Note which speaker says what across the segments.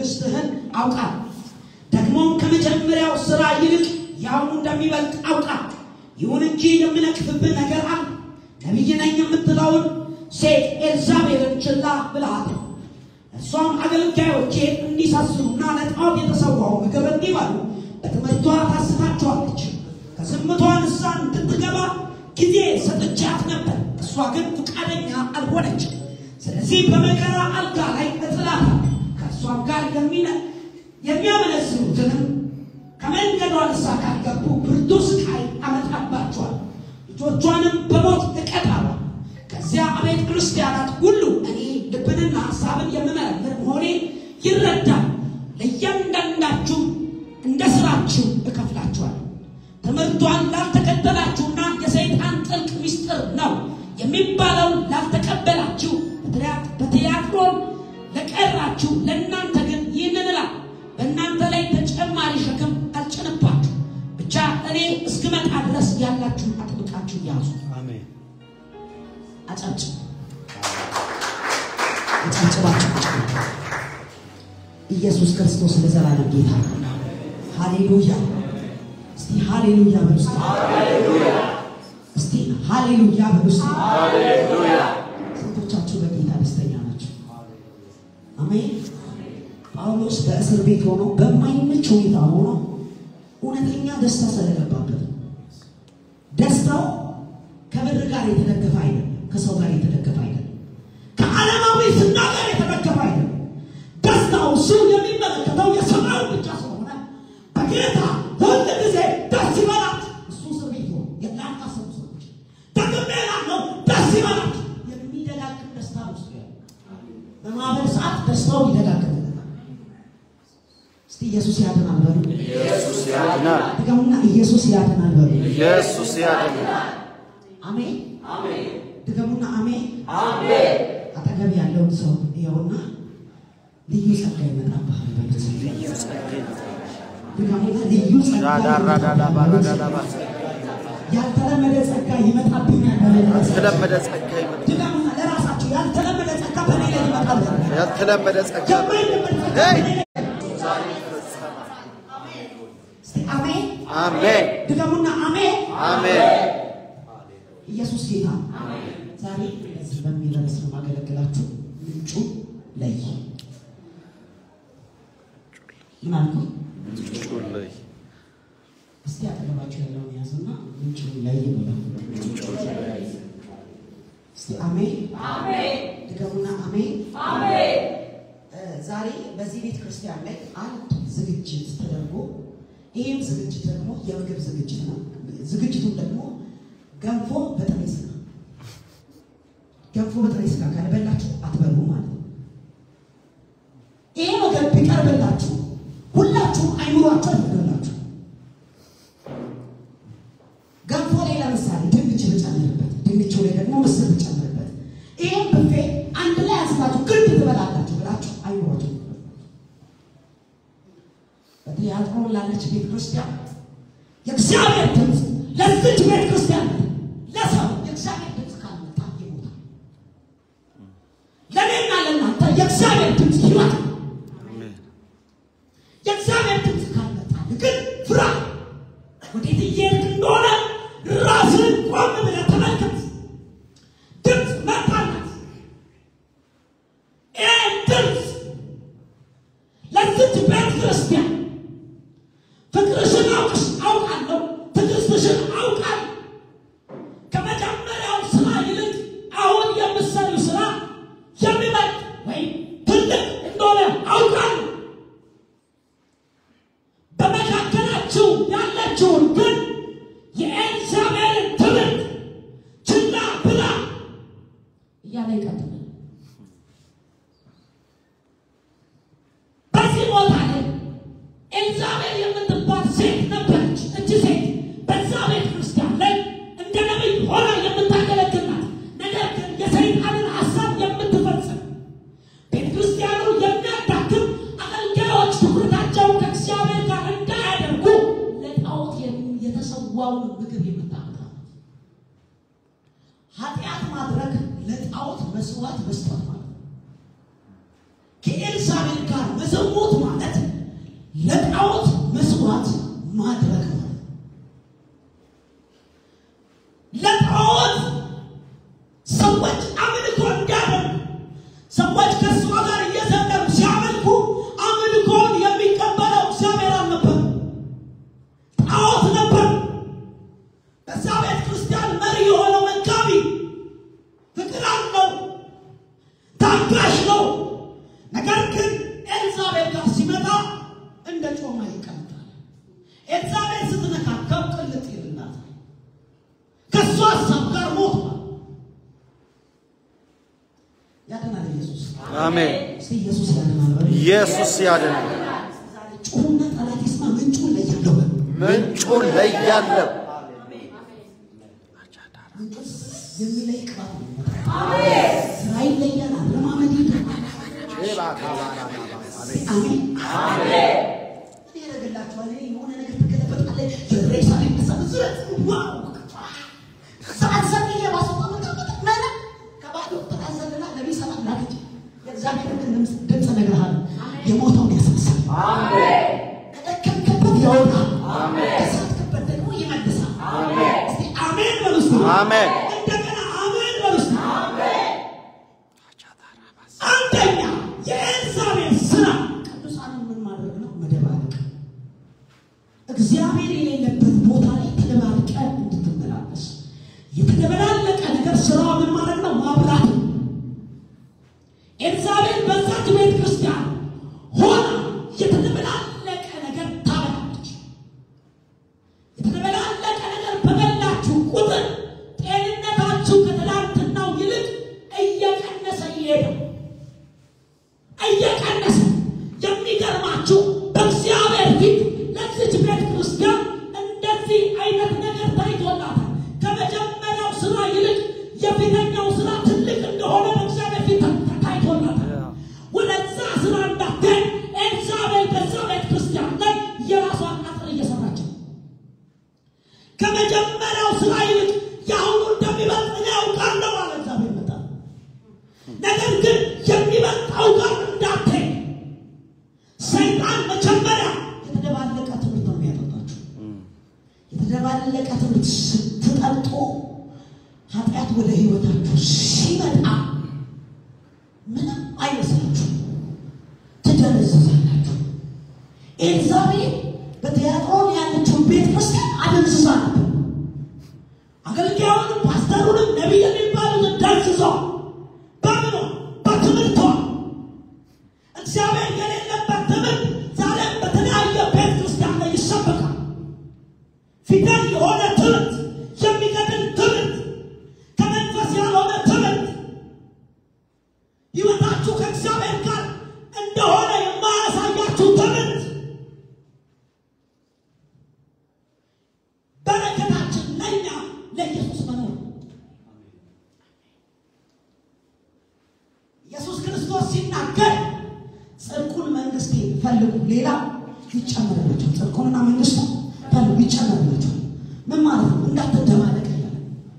Speaker 1: ትዕግስትህን አውቃለሁ። ደግሞም ከመጀመሪያው ስራ ይልቅ የአሁኑ እንደሚበልጥ አውቃለሁ። ይሁን እንጂ የምነቅፍብህ ነገር አለ። ነቢይ ነኝ የምትለውን ሴት ኤልዛቤልን ችላ ብለሃታል። እርሷም አገልጋዮቼ እንዲሳስሩና ለጣዖት የተሰዋው ምግብ እንዲበሉ በትምህርቷ ታስታቸዋለች። ከዝምቷ ንስሐ እንድትገባ ጊዜ ሰጥቻት ነበር፣ እሷ ግን ፈቃደኛ አልሆነች። ስለዚህ በመከራ አልጋ ላይ እጥላታለሁ። ከእሷም ጋር የሚነ- የሚያመነዝሩትንም ከመንገዷ ንስሐ ካልገቡ ብርቱ ስቃይ አመጣባቸዋል። ልጆቿንም በሞት እቀጣለሁ። ከዚያ አብያተ ክርስቲያናት ሁሉ እኔ ልብንና ሀሳብን የምመረምር መሆኔን ይረዳል። ለእያንዳንዳችሁ እንደ ስራችሁ እከፍላችኋለሁ። ትምህርቷን ላልተከተላችሁና የሰይጣን ጥልቅ ምስጢር ነው የሚባለውን ላልተቀበላችሁ በትያ- በትያትሮን ለቀራችሁ ለእናንተ ግን ይህንን እላለሁ፣ በእናንተ ላይ ተጨማሪ ሸክም አልጭንባችሁ። ብቻ እኔ እስክመጣ ድረስ ያላችሁን አጥብቃችሁ ያዙ።
Speaker 2: አሜን።
Speaker 1: አጨብጭብ አጨብጭባችሁ ቁጭ በሉ። ኢየሱስ ክርስቶስ ለዘላለም ጌታ ነው። ሃሌሉያ! እስቲ ሃሌሉያ በሉ እስቲ። እስቲ ሃሌሉያ በሉ እስቲ። ስንቶቻችሁ በጌታ ደስተኛ ናቸው? አሜን። ጳውሎስ በእስር ቤት ሆኖ በማይመች ሁኔታ ሆኖ እውነተኛ ደስታ ስለገባበት ነው። ደስታው ከብር ጋር የተደገፈ አይደለም። ከሰው ጋር የተደገፈ አይደለም። ከዓለማዊ ዝና ጋር የተደገፈ አይደለም። ደስታው እሱ የሚመለከተው የሰማዩ ብቻ ስለሆነ በጌታ ሁል ጊዜ ደስ ይበላት። እሱ እስር ቤት ሆኖ የላቃሰቡ ሰዎች ደግሜ እላለሁ ደስ ይበላት። የሚደጋግም ደስታ ውስጥ ያለ በማዕበል ሰዓት ደስታው ይደጋግምለታል። እስቲ ኢየሱስ ያድናል በሉ።
Speaker 2: ኢየሱስ ያድናል።
Speaker 1: ድገሙና ኢየሱስ ያድናል በሉ።
Speaker 2: ኢየሱስ ያድናል።
Speaker 1: አሜን ድገሙና አሜን አጠገብ ያለውን ሰው ይኸውና ልዩ ጸጋ ይመጣብሃል በሉት። ድገሙና ልዩ ጸጋ
Speaker 2: ዳዳራዳዳባራዳዳባ
Speaker 1: ያልተለመደ ጸጋ ይመጣብኛል በሉት።
Speaker 2: ያልተለመደ ጸጋ ይመጣል።
Speaker 1: ድገሙና ለራሳችሁ ያልተለመደ ጸጋ በኔ ላይ ይመጣል በሉ።
Speaker 2: ያልተለመደ ጸጋ
Speaker 1: የማይለመድ ጸጋ
Speaker 2: ሄይ!
Speaker 1: በኔ ላይ እስቲ አሜን
Speaker 2: አሜን
Speaker 1: ድገሙና አሜን
Speaker 2: አሜን።
Speaker 1: ኢየሱስ ጌታ ነው። ዛሬ በዚህ በሚል ርዕስ ነው ማገለግላችሁ። ምንጩ ለይ ምን አልኩ?
Speaker 2: ጩልይ
Speaker 1: እስቲ አጠገባችሁ ያለውን ያዙና ምንጩ ለይ ብለው እስቲ አሜን ድገሙና አሜን። እ ዛሬ በዚህ ቤተ ክርስቲያን ላይ አንድ ዝግጅት ተደርጎ ይህም ዝግጅት ደግሞ የምግብ ዝግጅት ነው። ዝግጅቱም ደግሞ ገንፎ በጥሬ ስጋ ገንፎ በጥሬ ስጋ ካልበላችሁ አትበሉ ማለት ነው። ይህ ነገር ቢቀርብላችሁ ሁላችሁም አይምሯችሁ አይፈቅድላችሁ። ገንፎ ላይ ለምሳሌ ድንች ብጨምርበት፣ ድንቹ ላይ ደግሞ ምስር ብጨምርበት፣ ይህም ብፌ አንድ ላይ አንስታችሁ ግድ ትበላላችሁ ብላችሁ አይምሯችሁ በትያትሮን ላለች ቤተ ክርስቲያን የእግዚአብሔር ድምፅ ለዚች ቤተ ክርስቲያን ለሰው የእግዚአብሔር ድምፅ ካልመጣ ይሞታል። ለእኔና ለእናንተ የእግዚአብሔር ድምፅ ህይወት ነው።
Speaker 2: አሜን
Speaker 1: የእግዚአብሔር ድምፅ ካልመጣ ግን ፍራ። ወዴት እየሄድክ እንደሆነ ራስን ቆም ብለህ ተመልከት። ድምፅ መጣላት። ይህ ድምፅ ለዚች ቤተ ክርስቲያን ፍቅርሽን አውቅሽ አውቃለሁ፣ ትዕግስትሽን አውቃለሁ። ከመጀመሪያው ስራ ይልቅ አሁን የምትሰሪው ስራ የሚበልጥ ወይም ትልቅ እንደሆነ አውቃለሁ። በመካከላችሁ ያለችውን ግን የኤልዛቤልን ትምህርት ችላ ብላ እያለ ይቀጥላል። በዚህ ቦታ ላይ ኤልዛቤል የምትባል ሴት ነበረች። እቺ ሴት በዛ ቤተ ክርስቲያን ላይ እንደ ነቢይ ሆና የምታገለግል ናት። ነገር ግን የሰይጣንን ሀሳብ የምትፈጽም ቤተ ክርስቲያኑ የሚያዳክም አገልጋዮች ትኩረታቸው ከእግዚአብሔር ጋር እንዳያደርጉ ለጣዖት የሚ- የተሰዋውን ምግብ የምታመጣ ናት። ኃጢአት ማድረግ ለጣዖት መስዋዕት መስጠት ማለት ነው። ከኤልሳቤል ጋር መዘሞት ለጣዖት መስዋዕት ማድረግ ነው። ለጣዖት ሰዎች አምልኮ እንዲያደርጉ ሰዎች ከእሷ ጋር እየዘለሉ ሲያመልኩ አምልኮን የሚቀበለው እግዚአብሔር አልነበር፣ ጣዖት ነበር። በዛ ቤተ ክርስቲያን መሪ የሆነው መጋቢ ፍቅር አለው፣ ታጋሽ ነው። ነገር ግን ኤልዛቤል ጋር ሲመጣ እንደ ጮማ ይቀምጣል። ኤልዛቤል ስትነካከው ቅልጥ ይልናታል። ከእሷ ሀሳብ ጋር ሞቷል። ያድናል ኢየሱስ።
Speaker 2: አሜን።
Speaker 1: እስቲ ኢየሱስ ያድናል በሉ።
Speaker 2: ኢየሱስ ያድናል።
Speaker 1: ዛሬ ጩሁና ጠላት ይስማ። ምንጩን ለያለው በሉ።
Speaker 2: ምንጩን ለያለው።
Speaker 1: ምንጩን የሚለይ ቅባት ነው። ስራ ይለያል። አለማመድ ይለያል። አሜን እኔ ያደርግላችኋል። እኔ የሆነ ነገር ትገለበጣለህ። የሬሳ ላይ ተሰብስበት ዋው ሰዓት ዘግዬ ባስወጣ መጣበጥ ምን ከባዶ ተታዘልና ነቢ ሰላም ላከች። የእግዚአብሔር ድምፅ ድምፅ እነግርሃለሁ የሞተውን ያስነሳል። ከደከምክበት ያወጣል። ከሳትክበት ደግሞ ይመልሳል። እስቲ አሜን በሉ እስቲ።
Speaker 2: አሜን።
Speaker 1: እንደገና አሜን በሉ እስቲ። አንደኛ የኤልዛቤል ስራ ቅዱሳንን ምን ማድረግ ነው? መደባለቅ። እግዚአብሔር የሌለበት ቦታ ላይ ተደባልቀ እንድትመላለስ የተደበላለቀ ነገር ስራዋ ምን ማድረግ ነው? ማብላት ነው። ኤልዛቤል በዛች ቤተ ክርስቲያን ሆና የተደበላለቀ ነገር ታበላለች። የተደበላለቀ ነገር በበላችሁ ቁጥር ጤንነታችሁ ከትላንትናው ይልቅ እየቀነሰ ይሄዳል። እየቀነሰ የሚገርማችሁ በእግዚአብሔር ፊት ለዚች ቤተ ክርስቲያን እንደዚህ አይነት ነገር ታይቶላታል። ከመጀመሪያው ስራ ይልቅ የፊተኛው ስራ ትልቅ እንደሆነ በእግዚአብሔር ፊት ታይቶላታል። ወደዛ ስራ እንዳትሄድ ኤልዛቤል በዛ ቤተ ክርስቲያን ላይ የራሷን አጥር እየሰራች ነው። ከመጀመሪያው ስራ ይልቅ የአሁኑ እንደሚበልጥ እኔ ያውቃለሁ አለ እግዚአብሔር መጣ ነገር ግን የሚበልጠው ጋር እንዳትሄድ ሰይጣን መጀመሪያ የተደባለቀ ትምህርት ነው የሚያጠጣችሁ። የተደባለቀ ትምህርት ስትጠጡ ኃጢአት ወደ ህይወታችሁ ሲመጣ ምንም አይመስላችሁ፣ ትደነዝዛላችሁ። ኤልዛቤል በቲያጥሮን ያለችውን ቤተ ክርስቲያን አደንዝዛ ነበር። አገልጋዩንም ፓስተሩንም ነቢይ የሚባሉትን ደንዝዟ በምኗ በትምህርቷ እግዚአብሔር የሌለበት ትምህርት ዛሬም በተለያየ ቤተ ክርስቲያን ላይ ይሰበካል። ፊደል የሆነ ትምህርት፣ የሚገድል ትምህርት፣ ከመንፈስ ያልሆነ ትምህርት ህይወታችሁ ከእግዚአብሔር ጋር እንደሆነ የማያሳያችሁ ትምህርት በረከታችን ለእኛ ለኢየሱስ መኖር ኢየሱስ ክርስቶስ ሲናገር ጽድቁን መንግስቴ ፈልጉ፣ ሌላ ይጨመርላቸው። ጽድቁንና መንግስቱ ፈልጉ፣ ይጨመርላቸው። ምን ማለት ነው? እንዳትደባለቅ እያለ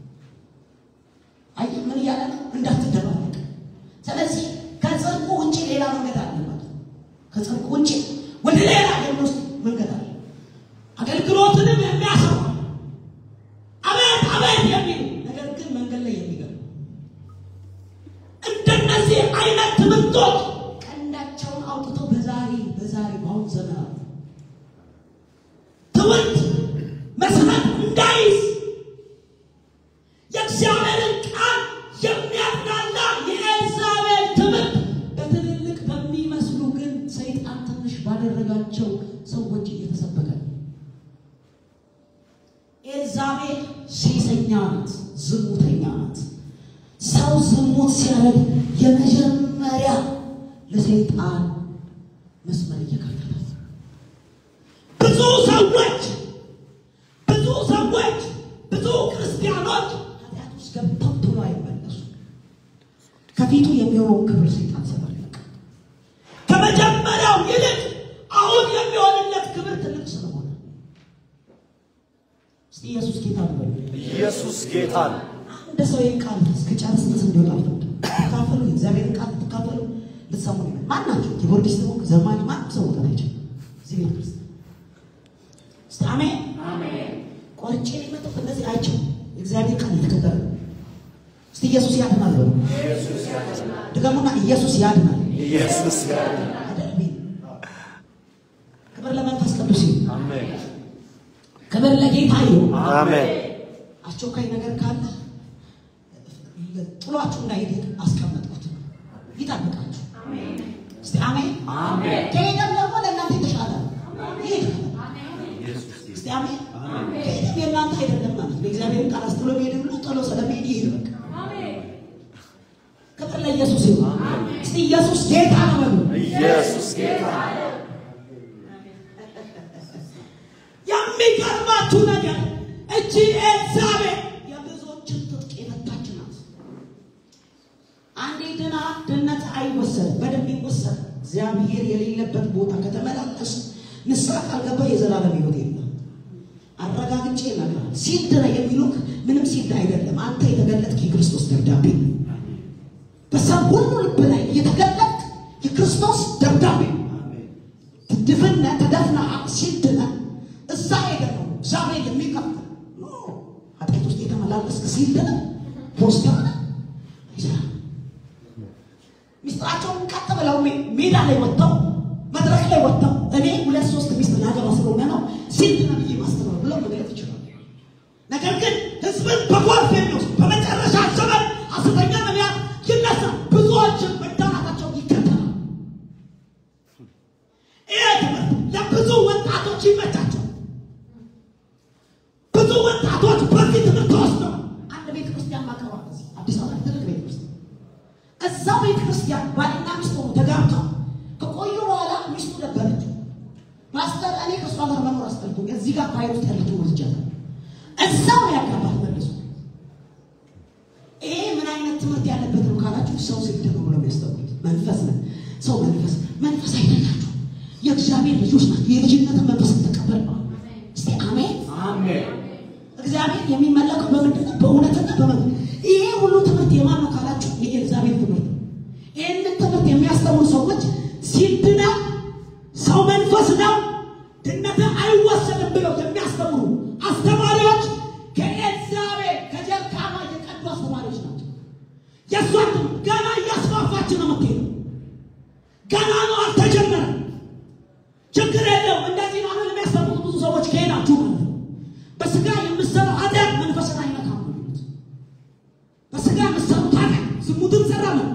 Speaker 1: አይ ምን እያለ ነው? እንዳትደባለቅ። ስለዚህ ከጽድቁ ውጭ ሌላ መንገድ አለ ማለት ነው። ከጽድቁ ውጭ ወደ ሌላ የሚወስድ መንገድ አለ። አገልግሎትንም የሚያሰራ አቤት አቤት የሚሉ ነገር ግን መንገድ ላይ የሚገሉ እንደነዚህ አይነት ትምህርቶች ቀንዳቸውን አውጥተው በዛሬ በዛሬ በአሁኑ ዘመናት ትምህርት መሰረት እንዳይዝ የእግዚአብሔርን ቃል የሚያጥላላ የኤልዛቤል ትምህርት በትልልቅ በሚመስሉ ግን ሰይጣን ትንሽ ባደረጋቸው ሰዎች እየተሰበከ ነው። ኤልዛቤል ሴሰኛ ናት፣ ዝሙተኛ ናት። ሰው ዝሙት ሲያደርግ የመጀመሪያ ለሰይጣን መስመር እየከፈተ ብዙ ሰዎች ብዙ ሰዎች ብዙ ክርስቲያኖች ኃጢአት ውስጥ ገብተው ቶሎ አይመለሱ። ከፊቱ የሚሆነውን ክብር ሰይጣን ሰበር ይለቃል። ከመጀመሪያው ይልቅ አሁን የሚሆንለት ክብር ትልቅ ስለሆነ እስቲ ኢየሱስ ጌታ ነው በሉ።
Speaker 2: ኢየሱስ ጌታ ነው።
Speaker 1: እንደ ሰው ይህን ቃል እስከጨርስ ድረስ እንዲወጣ አልፈቅድም። ትካፈሉ የእግዚአብሔርን ቃል ትካፈሉ ልትሰሙ ነው። ማናቸው ኪቦርዲስት ሆንክ ዘማኝ ማንም ሰው መውጣት አይችልም። እዚህ ቤተ ክርስቲያን አሜን። ቆርጬ የመጣሁት እንደዚህ አይቼው እግዚአብሔር ቃል የተከበረ ነው። እስቲ ኢየሱስ ያድናል በሉ። ድገሙና ኢየሱስ ያድናል።
Speaker 2: ኢየሱስ ያድናል።
Speaker 1: አይደል? ክብር ለመንፈስ ቅዱስ ይሁን።
Speaker 2: አሜን።
Speaker 1: ክብር ለጌታ ይሁን።
Speaker 2: አሜን።
Speaker 1: አስቸኳይ ነገር ካለ ጥሏችሁ እንዳይሄድ አስቀመጥኩት፣ ይጠብቃችሁ። እስቲ አሜን። ከሄደም ደግሞ ለእናንተ የተሻለ ነው። ይሄድ እስቲ አሜን። ከሄደም የእናንተ አይደለም ማለት ነው። የእግዚአብሔርን ቃል አስጥሎ ሄድ ብሎ ጥሎ ስለሚሄድ ይሄድ በቃ። ክብር ለኢየሱስ ይሁን። እስቲ ኢየሱስ ጌታ ነው በሉ።
Speaker 2: ኢየሱስ ጌታ
Speaker 1: የሚገርማችሁ ነገር እቺ ኤልዛቤል የብዙዎችን ትጥቅ የፈታች ናት። አንዴ ድና ድነት አይወሰድም፣ በደንብ ይወሰድ። እግዚአብሔር የሌለበት ቦታ ከተመላለስ ንስሐ ካልገባ የዘላለም ሕይወት የለም። አረጋግጬ እነግርሃለሁ። ሲልድ ነው የሚሉክ ምንም ሲልድ አይደለም። አንተ የተገለጥክ የክርስቶስ ደብዳቤ ነው። በሰው ሁሉ ልብ ላይ የተገለጥክ የክርስቶስ ደብዳቤ ነው። ድፍነ ተደፍነ ሲልድነ እዛ ሄደ ነው እግዚአብሔር የሚከፍል ኖ ኃጢአት ውስጥ የተመላለስክ ሲልድነ ፖስታ ይሰራል። ሚስጥራቸውን ቀጥ ብለው ሜ- ሜዳ ላይ ወጥተው መድረክ ላይ ወጥተው እኔ ሁለት ሶስት ሚስት ላገባ ስለሆነ ነው ሲልድነ ብዬ ማስተማር ብለው መግለጥ ይችላል። ነገር ግን ህዝብን በጎርፍ የሚወስድ በመጨረሻ ዘመን ሐሰተኛ ነቢያት ይነሳል፣ ብዙዎችን መዳናታቸው ይከተላል። ይሄ ትምህርት ለብዙ ወጣቶች ይመቻቸው። ብዙ ወጣቶች በዚህ ትምህርት ተወስደው አንድ ቤተ ክርስቲያን ማቀረብ አዲስ አበባ ትልቅ ቤተ ክርስቲያን እዛ ቤተ ክርስቲያን ባልና ሚስት ሆኑ ተጋብተው ከቆዩ በኋላ ሚስቱ ነበረች። ማስተር እኔ ከእሷ ጋር መኖር አስጠልቶኝ እዚህ ጋር ፋይል ውስጥ ያለችው ወስጃለሁ። እዛው ነው ያጋባት መልሶ። ይሄ ምን አይነት ትምህርት ያለበት ነው ካላችሁ ሰው ሲደግ ብሎ የሚያስተምሩት መንፈስ ነው። ሰው መንፈስ መንፈስ አይደላችሁ፣ የእግዚአብሔር ልጆች ናቸው። የልጅነትን መንፈስ ተቀበል ነው። እስቲ አሜን። እግዚአብሔር የሚመለከው በምንድን ነው? በእውነትና በመንፈስ። ይሄ ሁሉ ትምህርት የማን ነው ካላችሁ የኤልዛቤል ትምህርት ነው። ይህንን ትምህርት የሚያስተምሩ ሰዎች ሲድና ሰው መንፈስ ነው ድነት አይወሰድም ብለው የሚያስተምሩ አስተማሪዎች ከኤልዛቤል ከጀርካማ የቀዱ አስተማሪዎች ናቸው። የእሷን ትምህርት ገና እያስፋፋች ነው የምትሄደው። ገና ነው አልተጀመረም። ችግር የለው። እንደዚህ ነው አሁን የሚያስተምሩት ብዙ ሰዎች ከሄዳችሁ ማለት ነው። በስጋ የምትሰሩ ኃጢአት መንፈስን አይነካም ነው የሚሉት። በስጋ የምትሰሩት ኃጢአት ዝሙትን ሰራ ነው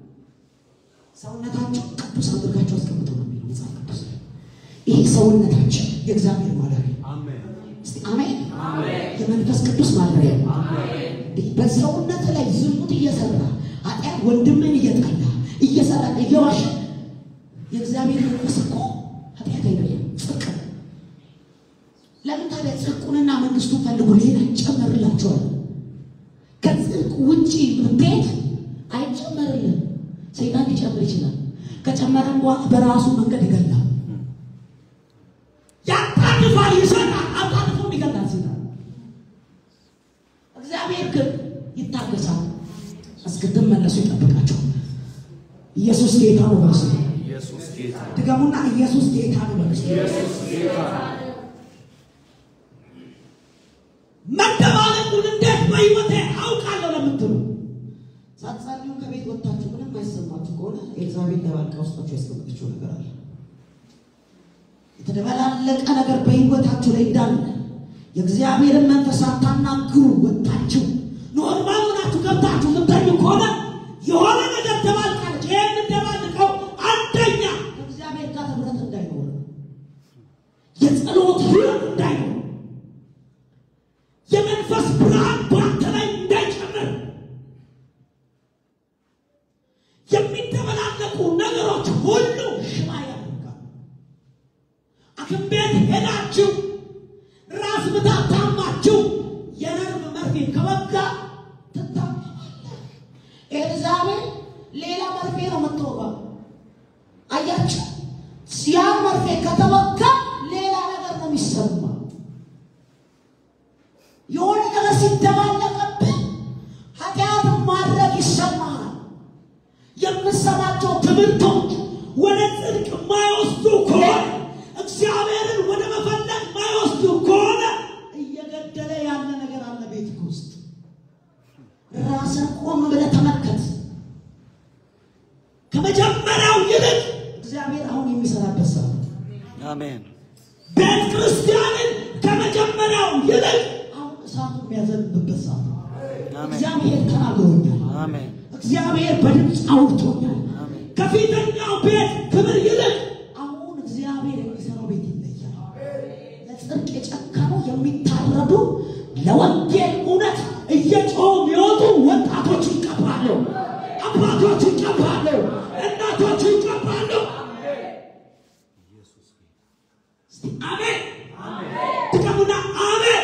Speaker 1: ሰውነታቸው ቅዱስ አድርጋቸው አስቀምጡ ነው የሚለው መጽሐፍ ቅዱስ። ይህ ሰውነታችን የእግዚአብሔር ማደሪያ እስቲ አሜን። የመንፈስ ቅዱስ ማደሪያ ነው። በሰውነት ላይ ዝሙት እየሰራ ኃጢአት ወንድምን እየጠላ እየሰራ እየዋሸ የእግዚአብሔር መንፈስ እኮ ኃጢአት አይደለም ጽድቅ ነው። ለምን ታዲያ ጽድቁንና መንግስቱን ፈልጉ ሌላ ይጨመርላችኋል። ከጽድቅ ውጪ ብትሄድ አይጨመርልም። ሰይጣን ሊጨምር ይችላል። ከጨመረም በኋላ በራሱ መንገድ ይገላል። ያጣድፋል፣ ይሰራል፣ አጣድፎም ይገላል ሰይጣን። እግዚአብሔር ግን ይታገሳል፣ እስክትመለሱ ይጠብቃቸዋል። ኢየሱስ ጌታ ነው በርሱ
Speaker 2: ኢየሱስ ጌታ
Speaker 1: ድገሙና ኢየሱስ ጌታ ነው በርሱ መደባለቁን እንዴት በሕይወቴ አውቃለሁ ለምትሉ ሳትጸልዩ ከቤት ወጥታችሁ ምንም አይሰማችሁ ከሆነ ኤልዛቤል ደባልቃ ውስጣችሁ ያስቀመጠችው ነገር አለ። የተደበላለቀ ነገር በሕይወታችሁ ላይ እንዳለ የእግዚአብሔርን መንፈስ ሳታናግሩ ወጥታችሁ ኖርማል ሆናችሁ ገብታችሁ የምታዩ ከሆነ የሆነ ነገር ደባልቃለች። ይህን ደባልቀው አንደኛ ከእግዚአብሔር ጋር ህብረት እንዳይኖር የጸሎት ህይወት እንዳይኖር የመንፈስ ብርሃን በአንተ ላይ እንዳይጨምር የሚደበላለቁ ነገሮች ሁሉ ሽባ ያደርጋል። ሐኪም ቤት ሄዳችሁ ራስ ምታት ታማችሁ የነርቭ መርፌ ከወጋ ትታመማለህ። ኤልዛቤል ሌላ መርፌ ነው የምትወጋው። አያችሁ፣ ያ መርፌ ከተወጋ ሌላ ነገር ነው የሚሰማ የሆነ ነገር ሲደባለቅብህ ኃጢአት ማድረግ ይሰማሃል። የምሰማቸው ትምህርቶች ወደ ጽድቅ የማይወስዱ ከሆነ እግዚአብሔርን ወደ መፈለግ የማይወስዱ ከሆነ
Speaker 2: አሜን
Speaker 1: ቤተ ክርስቲያንን ከመጀመሪያው ይልቅ አሁን እሳቱ የሚያዘንብበት ሰዓት ነው።
Speaker 2: አሜን
Speaker 1: እግዚአብሔር ተናግሮኛል።
Speaker 2: አሜን
Speaker 1: እግዚአብሔር በድምፅ አውርቶኛል።
Speaker 2: አሜን
Speaker 1: ከፊተኛው ቤት ክብር ይልቅ አሁን እግዚአብሔር የሚሰራው ቤት ይለያል። ለጽድቅ የጨከኑ የሚታረዱ ለወንጌል እውነት እየጮሁ የሚወጡ ወጣቶች ይቀባሉ፣ አባቶች ይቀባሉ፣ እናቶች ይቀባሉ። እስቲ አሜን ድገሙና አሜን።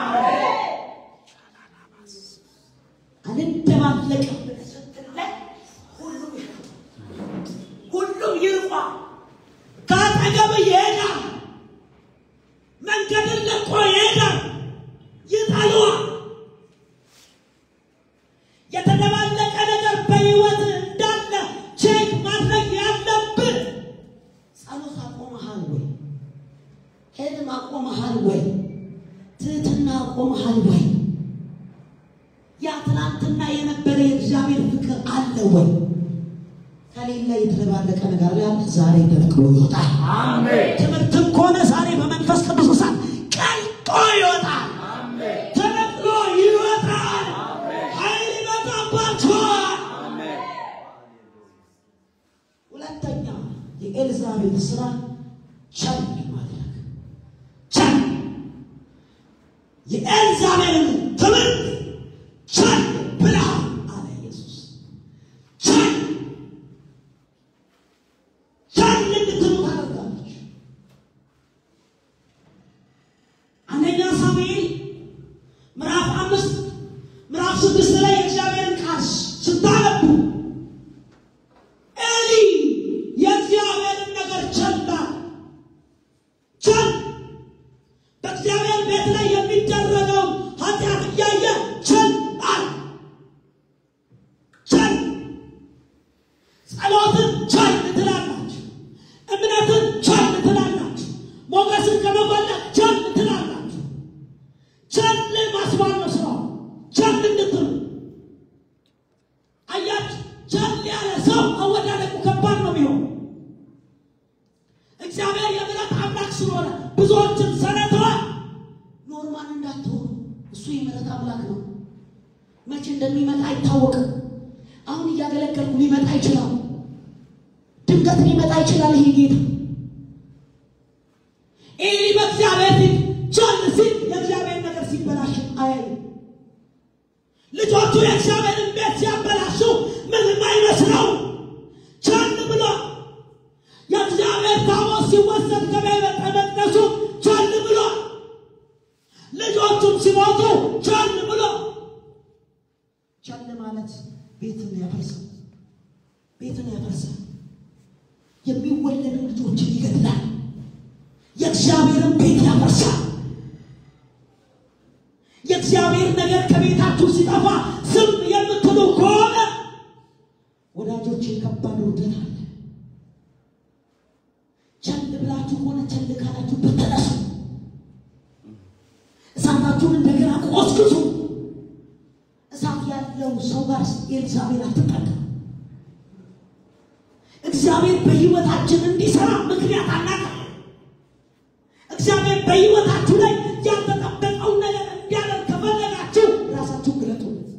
Speaker 1: አንደባለቅም ብለህ ስትለይ ሁሉም ይርቋል። ሁሉም ይርቋል። ከአጠገብ ይሄዳል። መንገድን ለቆ ይሄዳል። ይጠሉዋል። የተደባለቀ ነገር በሕይወት እንዳለ ቼክ ማድረግ ያለብን ጸሎት አቆመሃል ወይ? ሄድም አቆመሃል ወይ? ትህትና አቆመሃል ወይ? ያ ትናንትና የነበረ የእግዚአብሔር ፍቅር አለ ወይ? ከሌለ የተደባለቀ ነገር ላይ አለ። ዛሬ ተነቅሎ ይወጣል። ትምህርትም ከሆነ ዛሬ በመንፈስ ቅዱስ እሳት ቀልጦ ይወጣል። ተነቅሎ ይወጣል። ኃይል ይመጣባቸዋል። ሁለተኛ የኤልዛቤል ስራ ቸል ማድረግ ቸል የኤልዛቤልን ትምህርት ቸል ብላ አለ ኢየሱስ። ቸል ቸል እንድትሉ ታደርጋለች። አንደኛ ሳሙኤል ምዕራፍ አምስት ምዕራፍ ስድስት ላይ የእግዚአብሔርን ቃል ስታነቡ ኤሊ የእግዚአብሔርን ነገር ቸላ ቸል በእግዚአብሔር ቤት ላይ የሚደረገውን ኃጢአት እያየ ቸል አለ። ቸል ጸሎትን ቸል ትላላችሁ፣ እምነትን ቸል ትላላችሁ፣ ሞገስን ከመፈለግ ቸል ትላላችሁ። ቸል ማስባል ነው ስራው። ቸል እንድትሉ አያችሁ። ቸል ያለ ሰው አወዳደቁ ከባድ ነው የሚሆን እግዚአብሔር የምሕረት አምላክ ስለሆነ ብዙዎችን ሰነተዋል። ኖርማል እንዳትሆኑ እሱ የምሕረት አምላክ ነው። መቼ እንደሚመጣ አይታወቅም። አሁን እያገለገልኩ ሊመጣ ይችላል። ድንገት ሊመጣ ይችላል። ይሄ ጌታ ኤሊ በእግዚአብሔር ፊት ቸል ሲል የእግዚአብሔር ነገር ሲበላሽ አያይም። ልጆቹ የእግዚአብሔርን ቤት ሲያበላሹ ምንም አይመስለው ቸል ብሎ የእግዚአብሔር ታቦት ሲወሰድ ከቤተ መቅደሱ ቸል ብሎ ልጆቹም ሲሞቱ ቸል ብሎ ቸል ማለት ቤትን ያፈርሳል። ቤትን ያፈርሳል። የሚወለዱ ልጆችን ይገድላል። የእግዚአብሔርን ቤት ያፈርሳል። የእግዚአብሔር ነገር ከቤታችሁ ሲጠፋ ዝም የምትሉ ከሆነ ወዳጆች ከባድ ውርደት አለ። ቸል ብላችሁ ከሆነ ቸል ካላችሁ ብትነሱ፣ እሳታችሁን እንደገና ቆስቅሱ። እሳት ያለው ሰው ጋር ኤልዛቤል አትጠቀም። እግዚአብሔር በሕይወታችን እንዲሰራ ምክንያት አናውቅም። እግዚአብሔር በሕይወታችሁ ላይ ያልተጠበቀውን ነገር እንዲያደርግ ከፈለጋችሁ ራሳችሁን ግለጡለት፣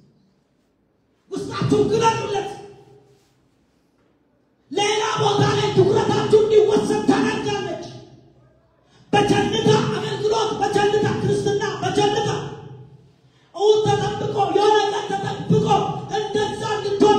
Speaker 1: ውስጣችሁን ግለጡለት። ሌላ ቦታ ላይ ትኩረታችሁ እንዲወሰድ ታደርጋለች። በቸልታ አገልግሎት፣ በቸልታ ክርስትና፣ በቸልታ እውን ተጠብቆ የሆነ ቀን ተጠብቆ እንደዛ እንድትሆን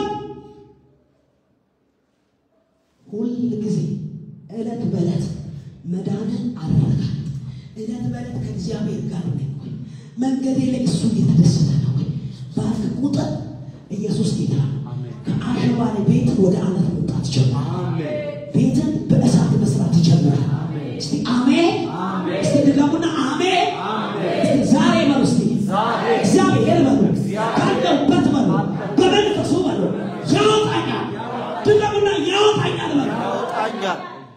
Speaker 1: ሁል ጊዜ ዕለት በዕለት መዳንን አረጋግጥ። ዕለት በዕለት ከእግዚአብሔር ጋር ነኝ ወይ? መንገዴ ላይ እሱ እየተደሰተ ነው ወይ? ባልክ ቁጥር ኢየሱስ ጌታ ነው። ከአሸዋ ላይ ቤት ወደ አለት መውጣት ጀምራል።
Speaker 2: አሜን
Speaker 1: ቤትን በእሳት መስራት ይጀምራል። እስቲ አሜን። እስቲ ድገሙና አሜን። እስቲ ዛሬ በሉ እስቲ እግዚአብሔር በሉ ካለሁበት በሉ በመንፈሱ በሉ ያወጣኛል። ድገሙና ያወጣኛል በሉ
Speaker 2: ያወጣኛል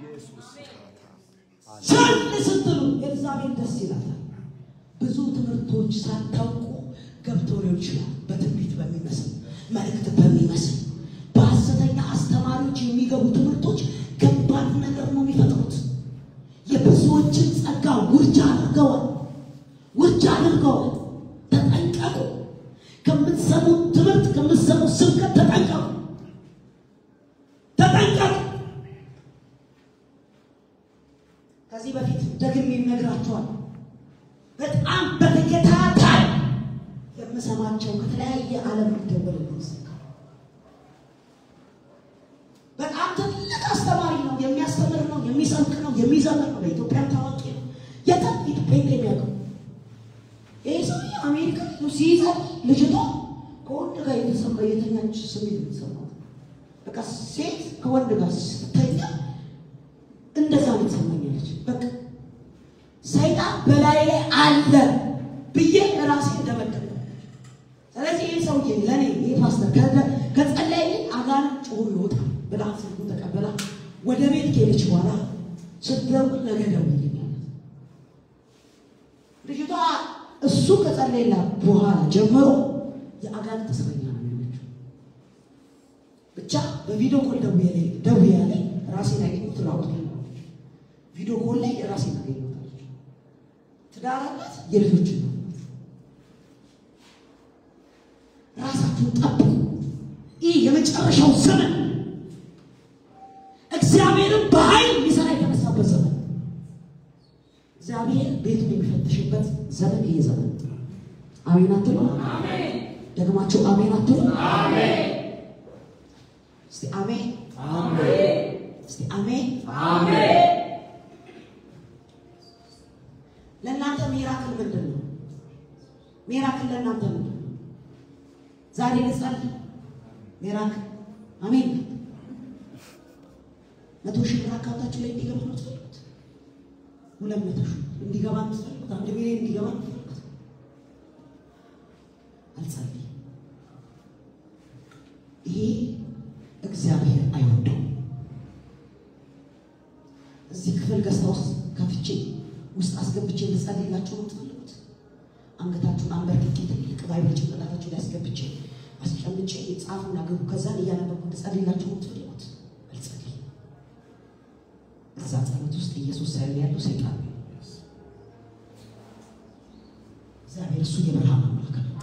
Speaker 1: ቸል ስትሉ ኤልዛቤል ደስ ይላታል። ብዙ ትምህርቶች ሳታውቁ ገብተው ሊሆን ይችላል። በትንቢት በሚመስል መልእክት በሚመስል በሐሰተኛ አስተማሪዎች የሚገቡ ትምህርቶች ከባድ ነገር ነው የሚፈጥሩት። ውርጃ አድርገዋል። ውርጃ አድርገዋል። ተጠንቀቁ። ከምትሰሙት ትምህርት ከምትሰሙት ስብከት ተጠንቀቁ፣ ተጠንቀቁ። ከዚህ በፊት ደግሜ እነግራችኋለሁ። በጣም በተከታታይ የምሰማቸው ከተለያየ ዓለም ይደወልልኝ ስልክ በጣም ትልቅ አስተማሪ ነው፣ የሚያስተምር ነው፣ የሚሰብክ ነው፣ የሚዘምር ነው። በኢትዮጵያም ታዋቂ ነው። የታም ኢትዮጵያ የሚያውቀው ይህ ሰው አሜሪካ ነው ሲይዛል ልጅቷ ከወንድ ጋር የተሰማ የተኛች ስሜት የተሰማት በቃ ሴት ከወንድ ጋር ስተኛ እንደዛ ነው ትሰማኛለች። በቃ ሰይጣን በላይ ላይ አለ ብዬ ራሴ እንደመደብ ስለዚህ ይህ ሰውዬ ለእኔ ይህ ፓስተር ከጸለይልኝ አጋንንት ጮሆ ይወጣል ብላ ስልኩን ተቀበላ ወደ ቤት ከሄደች በኋላ ስትደውል ነገ ደውልልኛል። ልጅቷ እሱ ከጸለይላት በኋላ ጀምሮ የአጋንንት እስረኛ ነው የሆነችው። ብቻ በቪዲዮ ኮል ደውዬ ያለኝ ራሴን አገኘሁት ላውቅ ቪዲዮ ኮል ላይ ራሴን አገኘሁታለች። ትዳር አላት፣ የልጆች ነው። ራሳችሁን ጠብቁ። ይህ የመጨረሻው ዘመን እግዚአብሔርን በኃይል ሊሰራ የተነሳበት ዘመን እግዚአብሔር ቤቱን የሚፈትሽበት ዘመን ይሄ ዘመን። አሜን አትሉ? ደግማችሁ አሜን አትሉ? እስቲ አሜን፣ እስቲ አሜን። ለእናንተ ሚራክል ምንድን ነው? ሚራክል ለእናንተ ምንድን ነው? ዛሬ ልጸልይ ሚራክል አሜን። መቶ ሺህ ብር አካውንታችሁ ላይ እንዲገባ ነው የምትፈልጉት? ሁለት መቶ ሺህ እንዲገባ ነው የምትፈልጉት? አንድ ሚሊዮን እንዲገባ ነው የምትፈልጉት? አልጸልይም። ይሄ እግዚአብሔር አይወደው። እዚህ ክፍል ገዝታ ውስጥ ከፍቼ ውስጥ አስገብቼ ልጸልይላችሁ ነው የምትፈልጉት? አንገታችሁን አንበርክኬ ትልቅ ባይብል ጭንቅላታችሁ ላይ አስገብቼ አስጨምጬ ጻፉና ግቡ። ከዛን እያነበብኩ ልጸልይላችሁ ነው የምትፈልጉት? አልጸልይም። እዛ ጸሎት ውስጥ ኢየሱስ ሳይሆን ያለው ሰይጣን ነው። እግዚአብሔር እሱ የብርሃን አምላክ ነው።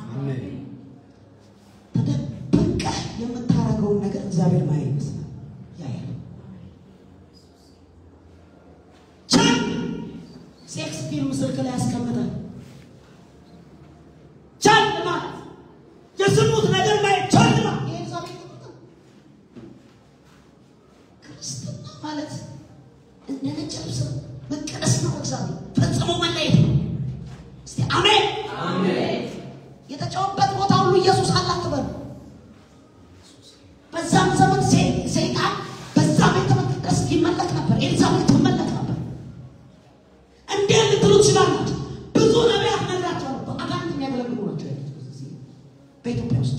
Speaker 1: ተደብቀህ የምታረገውን ነገር እግዚአብሔር ማያ ይመስላል ያያል። ቻን ሴክስ ፊልም ስልክ ላይ ያስቀምጣል። ቻን ማለት የዝሙት ነገር ማየት ቻን ማለት ይሄ እግዚአብሔር ይጠብቃል። ክርስትና ማለት እንደ ነጭ ልብስ ነው። መቀደስ ነው። እግዚአብሔር ፈጽሞ መለየት ነው። እስቲ አሜን። የተጫወበት ቦታ ሁሉ ኢየሱስ አለ አትበሉ። በዛም ዘመን ሴ- ሰይጣን በዛ ቤተ መቅደስ ይመለክ ነበር። ኤልዛቤል ትመለክ ነበር። እንዴት ልትሉ ትችላላችሁ? ብዙ ነቢያት ነግራቸዋል። በአጋንንት የሚያገለግሉ ናቸው ያሉት በዚህ በኢትዮጵያ ውስጥ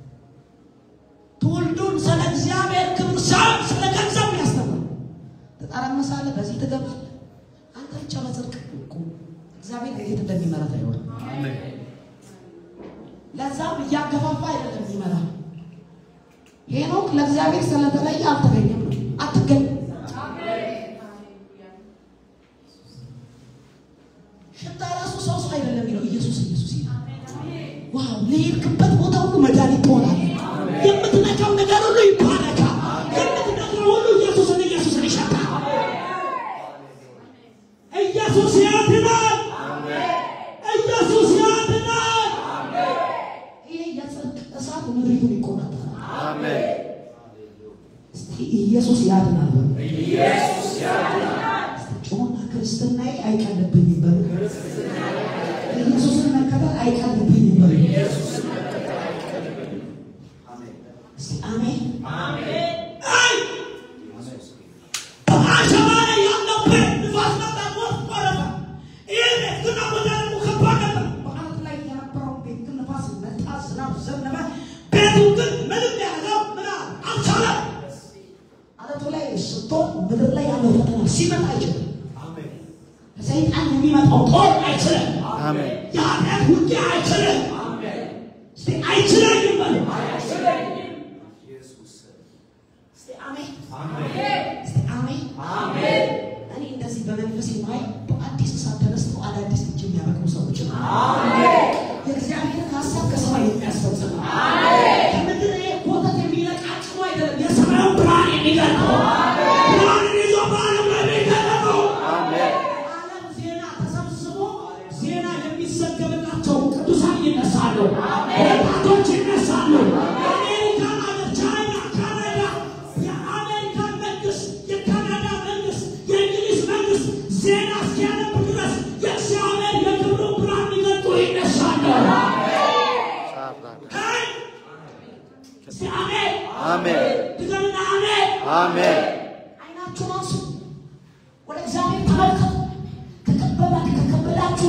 Speaker 1: ትውልዱን ስለ እግዚአብሔር ክብር ሳይሆን ስለ ገንዘብ ያስተምራል። ትጠረምሳለህ፣ በዚህ ትገባለህ። አንተ ብቻ በጽድቅ ቁም። እግዚአብሔር እንዴት እንደሚመራት አይሆንም። ለዛም እያገፋፋ አይደለም የሚመራ። ሄኖክ ለእግዚአብሔር ስለተለየ አልተገኘም ነው አትገኝም። ሽታ ራሱ ሰው ሰው አይደለም የሚለው ኢየሱስ ኢየሱስ ይላል። ዋው ለሄድክበት ቦታ ሁሉ መድኃኒት ትሆናለህ። የምትነካው ነገር ሁሉ ይባረካል። የምትነካው ሁሉ ኢየሱስን ኢየሱስን ይሸታል። ኢየሱስ ያድናል። ኢየሱስ ያድናል። ይሄ የጽድቅ እሳት ምድሪቱን ይቆጣጠራል። እስቲ ኢየሱስ ያድናል በሉ። እስቲ ጮና ክርስትናዬ አይቀልብኝም በሉ። ኢየሱስን መከተል አይቀልብኝም በሉ። እስቲ አሜን። አይ! በአሸዋ ላይ ያለው ቤት ንፋስ መጣ፣ ጎርፍ ጎረፈ። ይህ ቤት ግን አወዳደቁ ከባድ ነበር። በዓለት ላይ የነበረው ቤት ግን ንፋስ መጣ፣ ዝናብ ዘነበ። ቤቱ ግን ምንም ያደርገው ምን አለ? አልቻለም። አለቱ ላይ ስትሆን ምድር ላይ ያለው ፈተና ሲመጣ አይችልም። ከሰይጣን የሚመጣው ጦር አይችልም። የኃጢአት ውጊያ አይችልም። እስቲ አይችለኝም በሉ። እስቲ አሜን። እስቲ አሜን። እኔ እንደዚህ በመንፈስ ማይ በአዲስ እሳት ተነስተ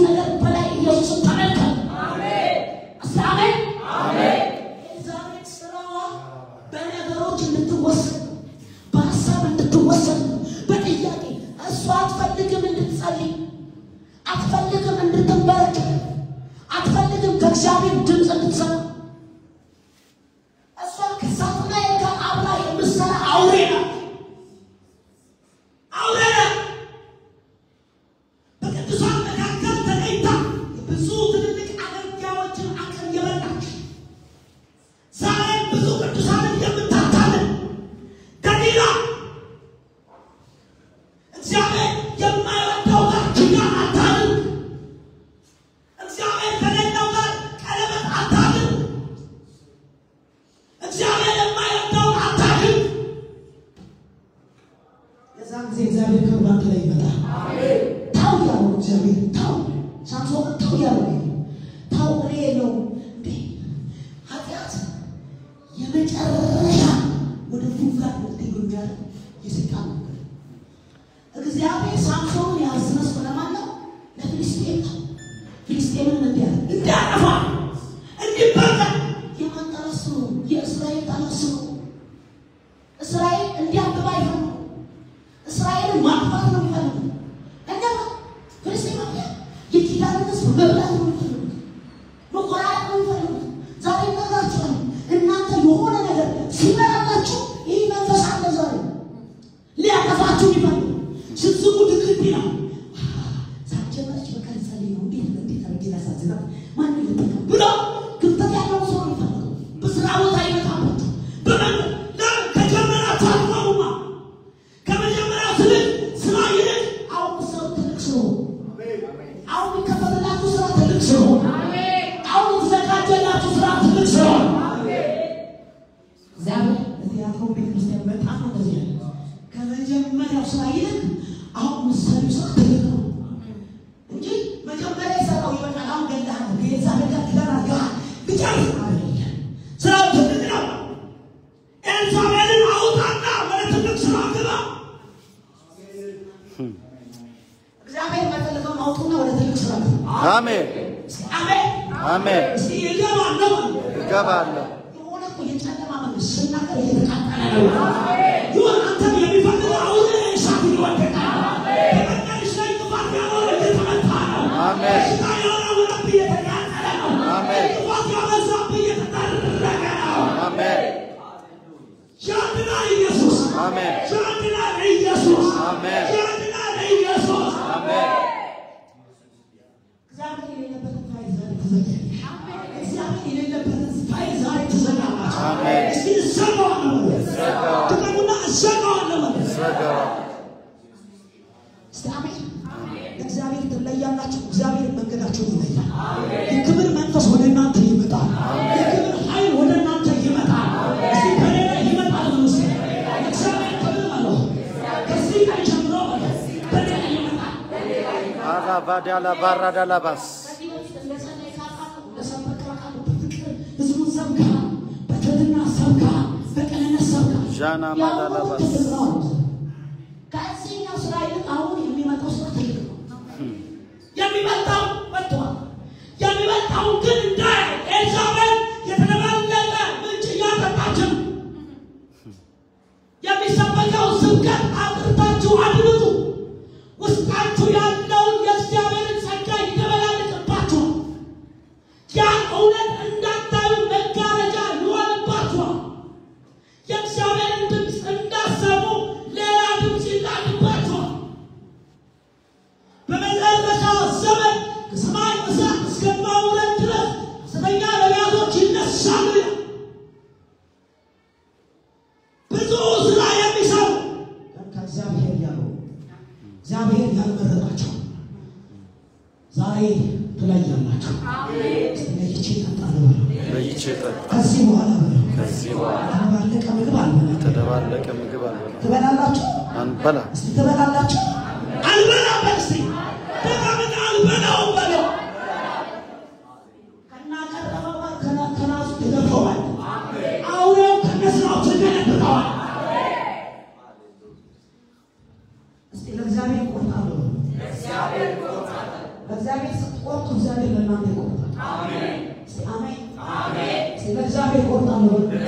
Speaker 1: ነገር በላይ ኢየሱስን ተመልከት። እስቲ አሜን። ኤልዛቤል ስራዋ በነገሮች እንድትወሰድ ነው፣ በሀሳብ እንድትወሰድ ነው፣ በጥያቄ እሷ አትፈልግም እንድትጸልይ፣ አትፈልግም እንድትንበረከክ፣ አትፈልግም ከእግዚአብሔር ድምፅ እንድትሰማ። እሷ ከሳጥናኤል ጋር አብራ የምትሰራ አውሬ ናት፣ አውሬ ናት። በቅዱሳን መካከል ተለይታ ብዙ ትልልቅ አገልጋዮችን አቅም የበላች ዛሬ ብዙ ቅዱሳንን የምታታልን ደሊላ እግዚአብሔር የማይወደው ጋር ኪዳን አታድርግ። እግዚአብሔር ከሌለው ጋር ቀለበት አታድርግ። እግዚአብሔር የማይወደውን አታድርግ። የዛን ጊዜ እግዚአብሔር ክብር ባንተ ላይ ይመጣል። ታው ያለው እግዚአብሔር ታው ሳምሶን ታው ያለው ታው እኔ የለውም እንዴ ኃጢአት የመጨረሻ ወደ ፉጋት ልትሄዱ የሚያደርግ የሰይጣን መንገድ ነው። እግዚአብሔር ሳምሶንን ያስነሱ ለማን ነው? ለፊልስጤም ነው። ፊልስጤምን እንዲያለ እንዲያጠፋ እንዲበቀል የማን ጠላት ነው? የእስራኤል ጠላት ነው። እስራኤል እንዲያብባ አይፈልጉም። እስራኤልን ማጥፋት ነው የሚፈልጉት። እና ፍልስጤማውያን የኪዳንን ሕዝብ መብላት ነው የሚፈልጉት፣ መቆራረጥ ነው የሚፈልጉት። ዛሬ እነግራችኋለሁ፣ እናንተ የሆነ ነገር ሲመራላችሁ ይህ መንፈስ አለ ዛሬ ሊያጠፋችሁ ይፈልጉ ስትስሙ ድክድ ነው ሳትጀመረች በቃ ልጸልይ ነው እንዴት እንዴት አድርጌ ላሳዝናት ማን ልጠቀም ብሎ ክፍተት ያለው ሰው ነው የሚፈልገው። በስራ ቦታ ይመጣባችሁ በመንገድ ለምን ከጀመራችሁ አትቆሙማ? ከመጀመሪያው ትልቅ ስራ ይልቅ አሁን ሰው ትልቅ ስለሆነ አሁን የሚከፈትላችሁ ስራ ትልቅ ስለሆነ አሁን የተዘጋጀላችሁ ስራ ትልቅ ስለሆነ እግዚአብሔር ለቲያትሮ ቤተክርስቲያን በጣም ነው እንደዚህ ያለ ከመጀመሪያው ስራ ይልቅ አሁን ምሳሌው ስራ ትልቅ ነው እንጂ መጀመሪያ የሰራው ይበቃል። አሁን ገላህ ነው ከኤልዛቤል ጋር ኪዳን አድርገሃል ብጨርስ አይደለም። ስራው ትልቅ ነው። ኤልዛቤልን አውጣና ወደ ትልቅ ስራ ግባ። እግዚአብሔር መፈልገውን አውጡና ወደ ትልቅ ስራ ግባ።
Speaker 2: አሜን
Speaker 1: እስኪ አሜን
Speaker 2: አሜን።
Speaker 1: እስኪ እገባለሁ አለ።
Speaker 2: እገባለሁ።
Speaker 1: የሆነ እኮ የጨለማ መንግስት ስናገር እየተቃጠለ ነው። ይሁን አንተም የሚፈልገው አሁን እሳት እየወደቀ ነው። በመንገድሽ ላይ እንቅፋት ያኖረ እየተመታ ነው።
Speaker 2: አሜን።
Speaker 1: በሽታ የሆነ ውረት እየተቃጠለ ነው።
Speaker 2: አሜን።
Speaker 1: እንቅፋት ያበዛብህ እየተጠረገ ነው።
Speaker 2: አሜን
Speaker 1: ያድናል ኢየሱስ።
Speaker 2: አሜን
Speaker 1: ያድናል ኢየሱስ።
Speaker 2: አሜን።
Speaker 1: ያድናል ኢየሱስ።
Speaker 2: አሜን
Speaker 1: እግዚአብሔር የሌለበትን ፋይል ዛሬ ትዘጋለች። እግዚአብሔር የሌለበትን ፋይል ዛሬ ትዘጋላችሁ።
Speaker 2: አሜን።
Speaker 1: እስኪ እዘጋዋለሁ በሉ። ድገሙና እዘጋዋለሁ በሉ።
Speaker 2: ዘገባ
Speaker 1: እስቲ አሜን። እግዚአብሔር ትለያላችሁ። እግዚአብሔር መንገዳችሁን ይለያል። የክብር መንፈስ ወደ እናንተ ይመጣል። የክብር ኃይል ወደ እናንተ ይመጣል። እስቲ ከኔ ላይ ይመጣል ብሎ እስኪ እግዚአብሔር ክብር አለው። ከዚህ ቀን ጀምሮ አለው በኔ ላይ ይመጣል።
Speaker 2: አላባዳላ ባራዳላባስ
Speaker 1: ከዚህ በፊት እንደጸለይ ካውቃለሁ፣ እንደሰበክ አውቃለሁ። በፍቅር ህዝቡን ሰብከሃል፣ በትህትና ሰብከሃል፣ በቅንነት ሰብከሃል።
Speaker 2: ዣና
Speaker 1: ያው
Speaker 2: ማዳላባስ
Speaker 1: ትልቅ ነው አሉት። ከዚህኛው ስራ ይልቅ አሁን የሚመጣው ስራ ትልቅ ነው። የሚመጣው መጥቷል። የሚመጣው ግን እንዳይ ኤልዛቤል የተደባለቀ ምንጭ እያጠጣችን የሚሰበከው ስብከት አጥርታችሁ አድምጡ። ውስጣችሁ ያለውን የእግዚአብሔርን ጸጋ ይደበላልቅባችኋል። ያን እውነት እንዳታዩ መጋረጃ ይሆንባችኋል። የእግዚአብሔርን ድምፅ እንዳሰሙ ሌላ ድምፅ ይላክባችኋል። በመጨረሻ ዘመን ከሰማይ እሳት እስከማውረድ ድረስ ሐሰተኛ ነቢያቶች ይነሳሉ ይላል። ብዙ ስራ የሚሰሩ ግን ከእግዚአብሔር ያሉ እግዚአብሔር ያልመረጣቸው ዛሬ ትለያላችሁ። ለይቼ እጠጣለሁ በለው።
Speaker 2: ለይቼ ጠጣ።
Speaker 1: ከዚህ በኋላ በለው
Speaker 2: ከዚህ በኋላ
Speaker 1: የተባለቀ ምግብ አልበላም።
Speaker 2: የተደባለቀ ምግብ አልበላም።
Speaker 1: ትበላላችሁ?
Speaker 2: አንበላ
Speaker 1: እስቲ ትበላላችሁ? አልበላም በል እስቲ ደጋግመህ አልበላውም በለው። ከናቀረበው ጋር ከና- ከናሱ ትገፈዋል። አውሬው ከነስራው ትገለብጠዋል። እስቲ ለእግዚአብሔር እቆርጣለሁ በለው። በእግዚአብሔር ስትቆርጡ እግዚአብሔር ለእናንተ ይቆርጣል። እስቲ አሜን። እስቲ በእግዚአብሔር እቆርጣለሁ በሉ።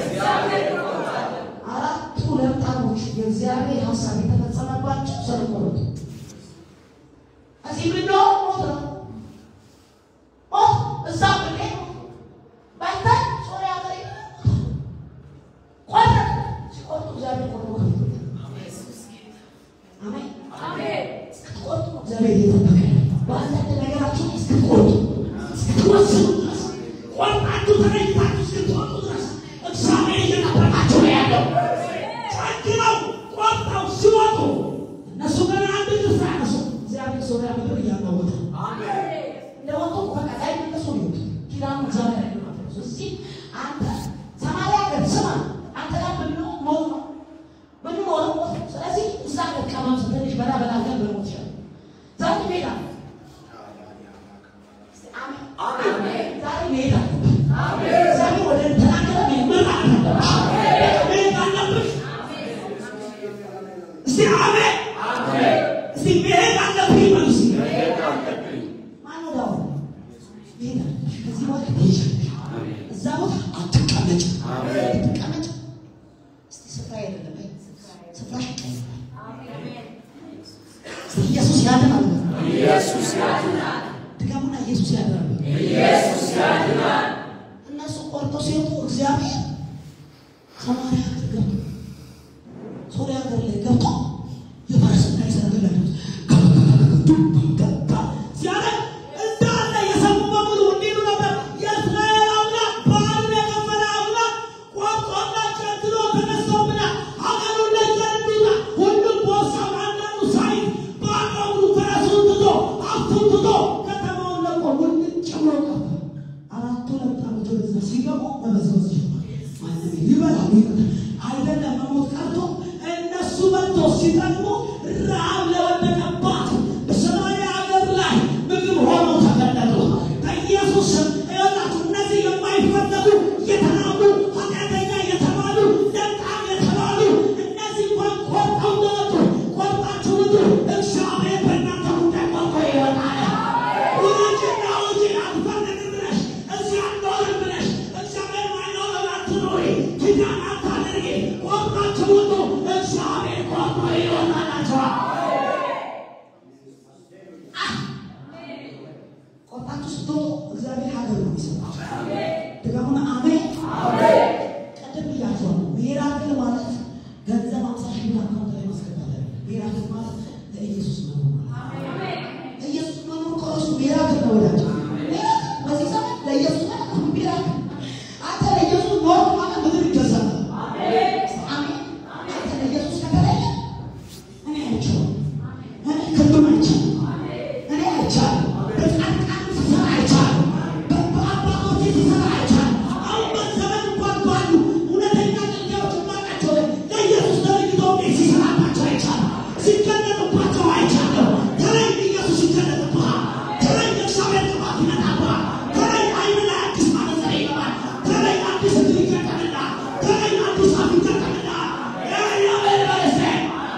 Speaker 1: አራቱ ለምጣሞች የእግዚአብሔር ሀሳብ የተፈጸመባቸው ስለቆረጡ እዚህ ምንድነው ሞት ነው ሞት እዛ ብሌ ባይታይ ሶሪያ ላይ ቆረጥ ሲቆርጡ እግዚአብሔር ቆርጦ ከፍቶታል። አሜን ስትቆርጡ እግዚአብሔር እየጠበቀ ነው። በአንዳንድ ነገራችሁ ላይ ስትቆርጡ ስትወስኑ ድረስ ቆርጣችሁ ተለይታችሁ እስክትወጡ ድረስ እግዚአብሔር እየጠበቃችሁ ነው ያለው። ጨክነው ቆርጠው ሲወጡ እነሱ ገና አንድ ድርስ ያነሱ እግዚአብሔር ሶሪያ ምድር እያናወጠ እንደወጡ በቃ ላይ እነሱ ሊወጡ ኪዳኑ እግዚአብሔር ያለማለት እዚህ አንተ ሰማርያ ሀገር ስማ አንተ ጋር ብንኖር ሞት ነው ብንኖር ሞት ነው። ስለዚህ እዛ ሀገር ቀማም ትንሽ በላ በላ ሀገር ብንሞት ይችላል ዛሬ ሜዳ አሜን ዛሬ ሜዳ ዛሬ ወደ ተናገረ መመራ መሄድ አለብሽ እስቲ አሜን እስቲ መሄድ አለብኝ በሉ እስቲ ማነው ዳው መሄድ አለብሽ ከዚህ በኋላ ትሄጃለሽ እዛ ቦታ አትቀመጭ አትቀመጭ እስቲ ስፍራ አይደለም በይ ስፍራሽ ይቀይራል እስቲ ኢየሱስ ያድናል
Speaker 2: ኢየሱስ ያድናል።
Speaker 1: ድገሙና ኢየሱስ ያድናል
Speaker 2: ኢየሱስ ያድናል።
Speaker 1: እነሱ ቆርጦ ሲወጡ እግዚአብሔር ሰማርያ ሀገር ገብቶ ሶሪያ ሀገር ላይ ገብቶ የፈረስና የሰረገላ ድምፅ ገባ ሲያደርግ እንዳለ የሰሙ በሙሉ እንዲሉ ነበር የእስራኤል አምላክ በዓልን የከፈለ አምላክ ቆርጦና ጨክኖ ተነስቶብናል። ሀገሩን ለቀን እንዲላ ሁሉም ቦሳው አንዳንዱ ሳይት በአገሩ ፈረሱን ትቶ ሀብቱን ትቶ ከተማውን ለቆ ውልጭ ብሎ ቀረ። አራቱ ለምጣሞች ወደዛ ሲገቡ መበዝበዝ ጀመሩ። ማንም ይበላሉ ይበላል አይደለም መሞት ቀርቶ እነሱ መጥቶ ሲጠቅሙ ረሃብ ለወደቀባት በሰማርያ ሀገር ላይ ምግብ ሆኖ ተገለጡ። በኢየሱስ ስም ይኸውላችሁ እነዚህ የማይፈለጉ የተናቁ ኃጢአተኛ የተባሉ ደቃም የተባሉ እነዚህ እንኳን ቆርጠው እንደወጡ ቆርጣችሁ ውጡ። እግዚአብሔር በእናንተ ጉዳይ ቆርጦ ይወጣል። ውጭና ውጭ አትፈልግም ብለሽ እዚህ አልኖርም ብለሽ እግዚአብሔር ማይኖረው አትኖሪ ኪዳን አታድርጊ። ቆርጣችሁ ውጡ። እግዚአብሔር ቆርጦ ይወጣላችኋል። ቆርጣችሁ ስትወጡ እግዚአብሔር ሀገር ነው የሚሰጣችሁ። ድገሙና አሜን። ቀደም ብያችኋለሁ። ሚራክል ማለት ገንዘብ አምሳ ሺህ ብር አካውንት ላይ ማስገባት አይደለም። ሚራክል ማለት ለኢየሱስ መኖር ማለት ነው። ኢየሱስ መኖር ከእሱ ሚራክል ነው ወዳጅ። ሚራክል በዚህ ዘመን ለኢየሱስ መኖር ሚራክል። አንተ ለኢየሱስ ኖር ማለት ምድር ይገዛል። አሜን። አንተ ለኢየሱስ ከተለየ እኔ አይቼዋለሁ። እኔ ክንዱን አይቻለሁ። እኔ አይቻለሁ። በጻድቃን ሲሰራ አይቻለሁ። በ- በአባቶቼ ሲሰራ አይቻለሁ። አሁን በዘመን እንኳን ባሉ እውነተኛ አገልጋዮች የማውቃቸው ላይ ለኢየሱስ ተለይቶ ቤት ሲሰራባቸው አይቻለሁ። ሲገለጥባቸው አይቻለሁ። ተለይ ኢየሱስ ይገለጥብሃል። ተለይ የእግዚአብሔር ቅባት ይመጣብሃል። ተለይ ዓይን ላይ አዲስ ማነጽር ይገባል። ተለይ አዲስ እግር ይገጠምልሃል። ተለይ አዲስ አፍ ይገጠምልሃል። እግዚአብሔር ይመስገን።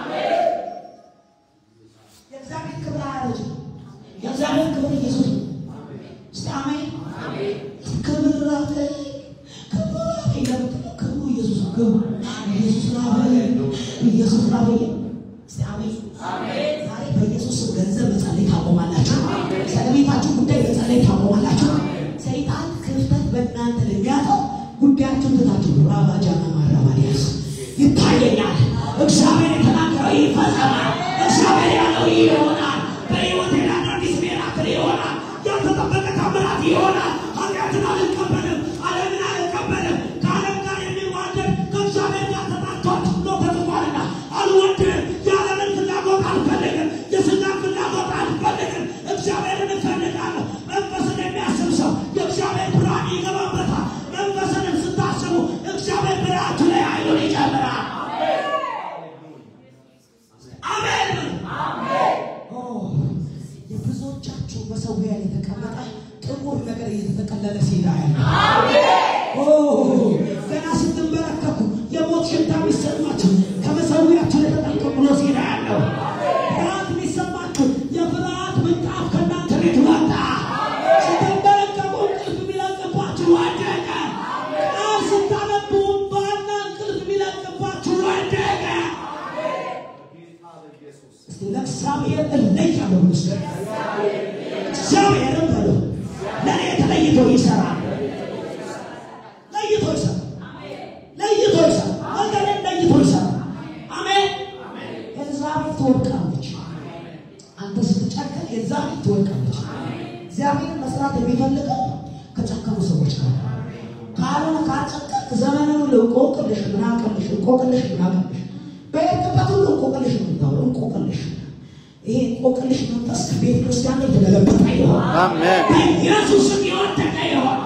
Speaker 1: የእግዚአብሔር ክብር አያረጅም። የእግዚአብሔር ክብር ኢየሱስ ነው። እስቲ አሜን። ክብር ላበይ ክብር ላበይ ለምትለው ክብሩ ኢየሱስ ነው። ክብሩ ኢየሱስ ላበይ ኢየሱስ ላበይ እስቲ አሜን። ዛሬ በኢየሱስ ስም ገንዘብ መጸለይ ታቆማላችሁ። ስለ ቤታችሁ ጉዳይ መጸለይ ታቆማላችሁ። ሰይጣን ክፍተት በእናንተ ለሚያጠው ጉዳያችሁን ትታችሁ ራባጃና ማራባዲያስ ይታየኛል። እግዚአብሔር የተናገረው ይፈጸማል። እግዚአብሔር ያለው ይሆናል። በሕይወቴ ላይ አዲስ ሚራክል ይሆናል። ያልተጠበቀ ታምራት ይሆናል። ኃጢአትን አልቀበልም፣ ዓለምን አልቀበልም። ከዓለም ጋር የሚዋደድ ከእግዚአብሔር ጋር ተጣልቷል ነው ተጽፏልና አልወድም። የዓለምን ፍላጎት አልፈልግም። የሥጋን ፍላጎት አልፈልግም። እግዚአብሔርን እፈልጋለሁ። መንፈስን የሚያስብ ሰው የእግዚአብሔር ብርሃን ይገባበታል። መንፈስንም ስታስቡ እግዚአብሔር ብርሃናችሁ ላይ ኃይሉን ይጨምራል። አሜን። ኦ፣ የብዙዎቻችሁ መሰዊያ ላይ የተቀመጠ ጥቁር ነገር እየተጠቀለለ ሲሄድ አያለሁ። ኦ፣ ገና ስትንበረከኩ የሞት ሽታ የሚሰማችሁ ከመሰዊያችሁ ላይ ተጠቅልሎ ሲሄድ አያለሁ። ፍርሃት የሚሰማችሁ የፍርሃት ምንጣፍ ከእናንተ ቤት ላይ ለእግዚአብሔር እለያለሁ ምስ እግዚአብሔርም በሉ ለእኔ ተለይቶ ይሰራል። ለይቶ ይሰራል። ለይቶ ይሰራል። ወገኔን ለይቶ ይሰራል። አሜን። ኤልዛቤል ትወድቃለች። አንተ ስትጨክን ኤልዛቤል ትወድቃለች። እግዚአብሔርን መስራት የሚፈልገው ከጨከኑ ሰዎች ጋር ካልሆነ ካልጨከንክ ዘመኑን ሁሉ እንቆቅልሽ ምናቅልሽ እንቆቅልሽ ምናቅልሽ በሄድክበት ሁሉ እንቆቅልሽ ነው የምታወራው። እንቆቅልሽ ይሄ እንቆቅልሽ መንፈስ ከቤተ ክርስቲያን ላይ የተገለበጠ ይሆን
Speaker 3: አሜን።
Speaker 1: በኢየሱስም የወደቀ ይሆን።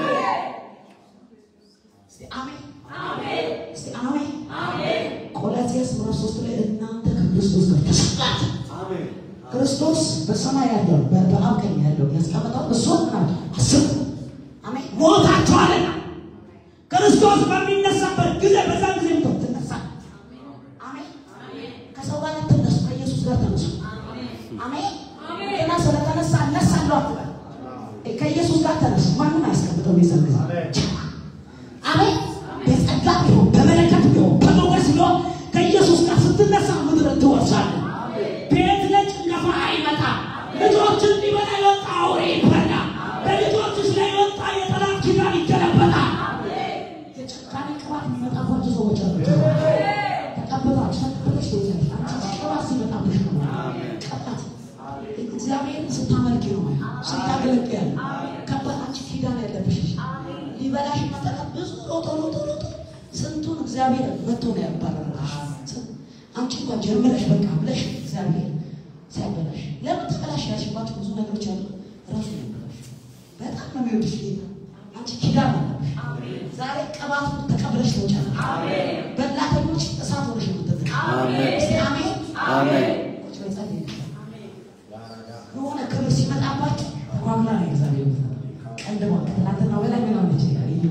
Speaker 1: እስቲ አሜን እስቲ አሜን። ቆላስይስ ምዕራፍ ሶስት ላይ እናንተ ከክርስቶስ ጋር ተሰቅላችሁ ክርስቶስ በሰማይ ያለው በ- በአብ ቀኝ ያለው ያስቀመጠው እሱ አስብ አሜን። ሞታችኋልና ክርስቶስ በሚነሳበት ጊዜ በዛ ጊዜ ምቶ ትነሳ አሜን። ከሰው ጋር ትነሱ፣ ከኢየሱስ ጋር ተነሱ። አሜን። ገና ስለተነሳ እነሳለሁ አትበል። ከኢየሱስ ጋር ተነሱ። ማንም አያስቀምጠው የዛን ጊዜ አሜን። በጸጋ ቢሆን በመለከት ቢሆን በሞገስ ቢሆን ከኢየሱስ ጋር ስትነሳ ምድርን ትወርሳለህ። ቤት ለጭንገፋ አይመጣም። ልጆችን ሊበላ የወጣ አውሬ ይበላ። በልጆችሽ ላይ የወጣ የጠላት ኪዳን ይገለበጣል። የጭካኔ ቅባት የሚመጣባቸው ሰዎች አሉ። ተቀብላችሁ ተቀብለሽ ትወጫለሽ። አንቺ ቅባት ሲመጣብሽ ነው ቅባት እግዚአብሔርን ስታመልኪ ነው ማለት ስታገለግያለ ከባድ አንቺ ኪዳን ያለብሽ ልጅ ሊበላሽ መጠቀ ብዙ ሮጦ ሮጦ ሮጦ ስንቱን እግዚአብሔር መጥቶ ነው ያባረረሽ። አንቺ እንኳን ጀምረሽ በቃ ብለሽ እግዚአብሔር ሲያበላሽ ለምን ተበላሽ ያልሽባቸው ብዙ ነገሮች አሉ። ራሱ ነው ያበላሽ። በጣም ነው የሚወድሽ ጌታ። አንቺ ኪዳን አለብሽ። ዛሬ ቅባቱ ተቀብለሽ ትወጫለሽ። በላተኞች እሳት ሆነሽ ነው የምትጠቀ
Speaker 3: አሜን።
Speaker 1: እስቲ አሜን
Speaker 3: አሜን።
Speaker 1: ቁጭ በይ ጸልይ። የሆነ ክብር ሲመጣባችሁ ተጓጉላ ነው እግዚአብሔር ቀንድማ ከትናንትና በላይ ምን ሆነች ይላል ይህ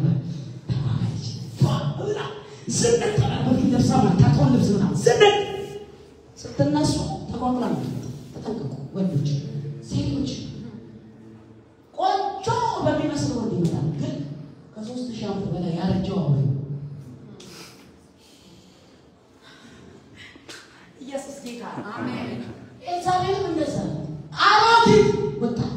Speaker 1: ብላ ዝንጥ በፊት ለብሳ ታቆን ልብስ ምናምን ዝንጥ ስትነሱ ተጓጉላ ነው ተጠንቀቁ ወንዶች ሴቶች ቆንጆ በሚመስል ወንድ ይመጣል ግን ከሶስት ሺህ ዓመት በላይ ያረጀው አሁን
Speaker 2: ኢየሱስ ጌታ አሜን።
Speaker 1: ኤልዛቤልም እንደዛ ነው። አሮጊት ወጣት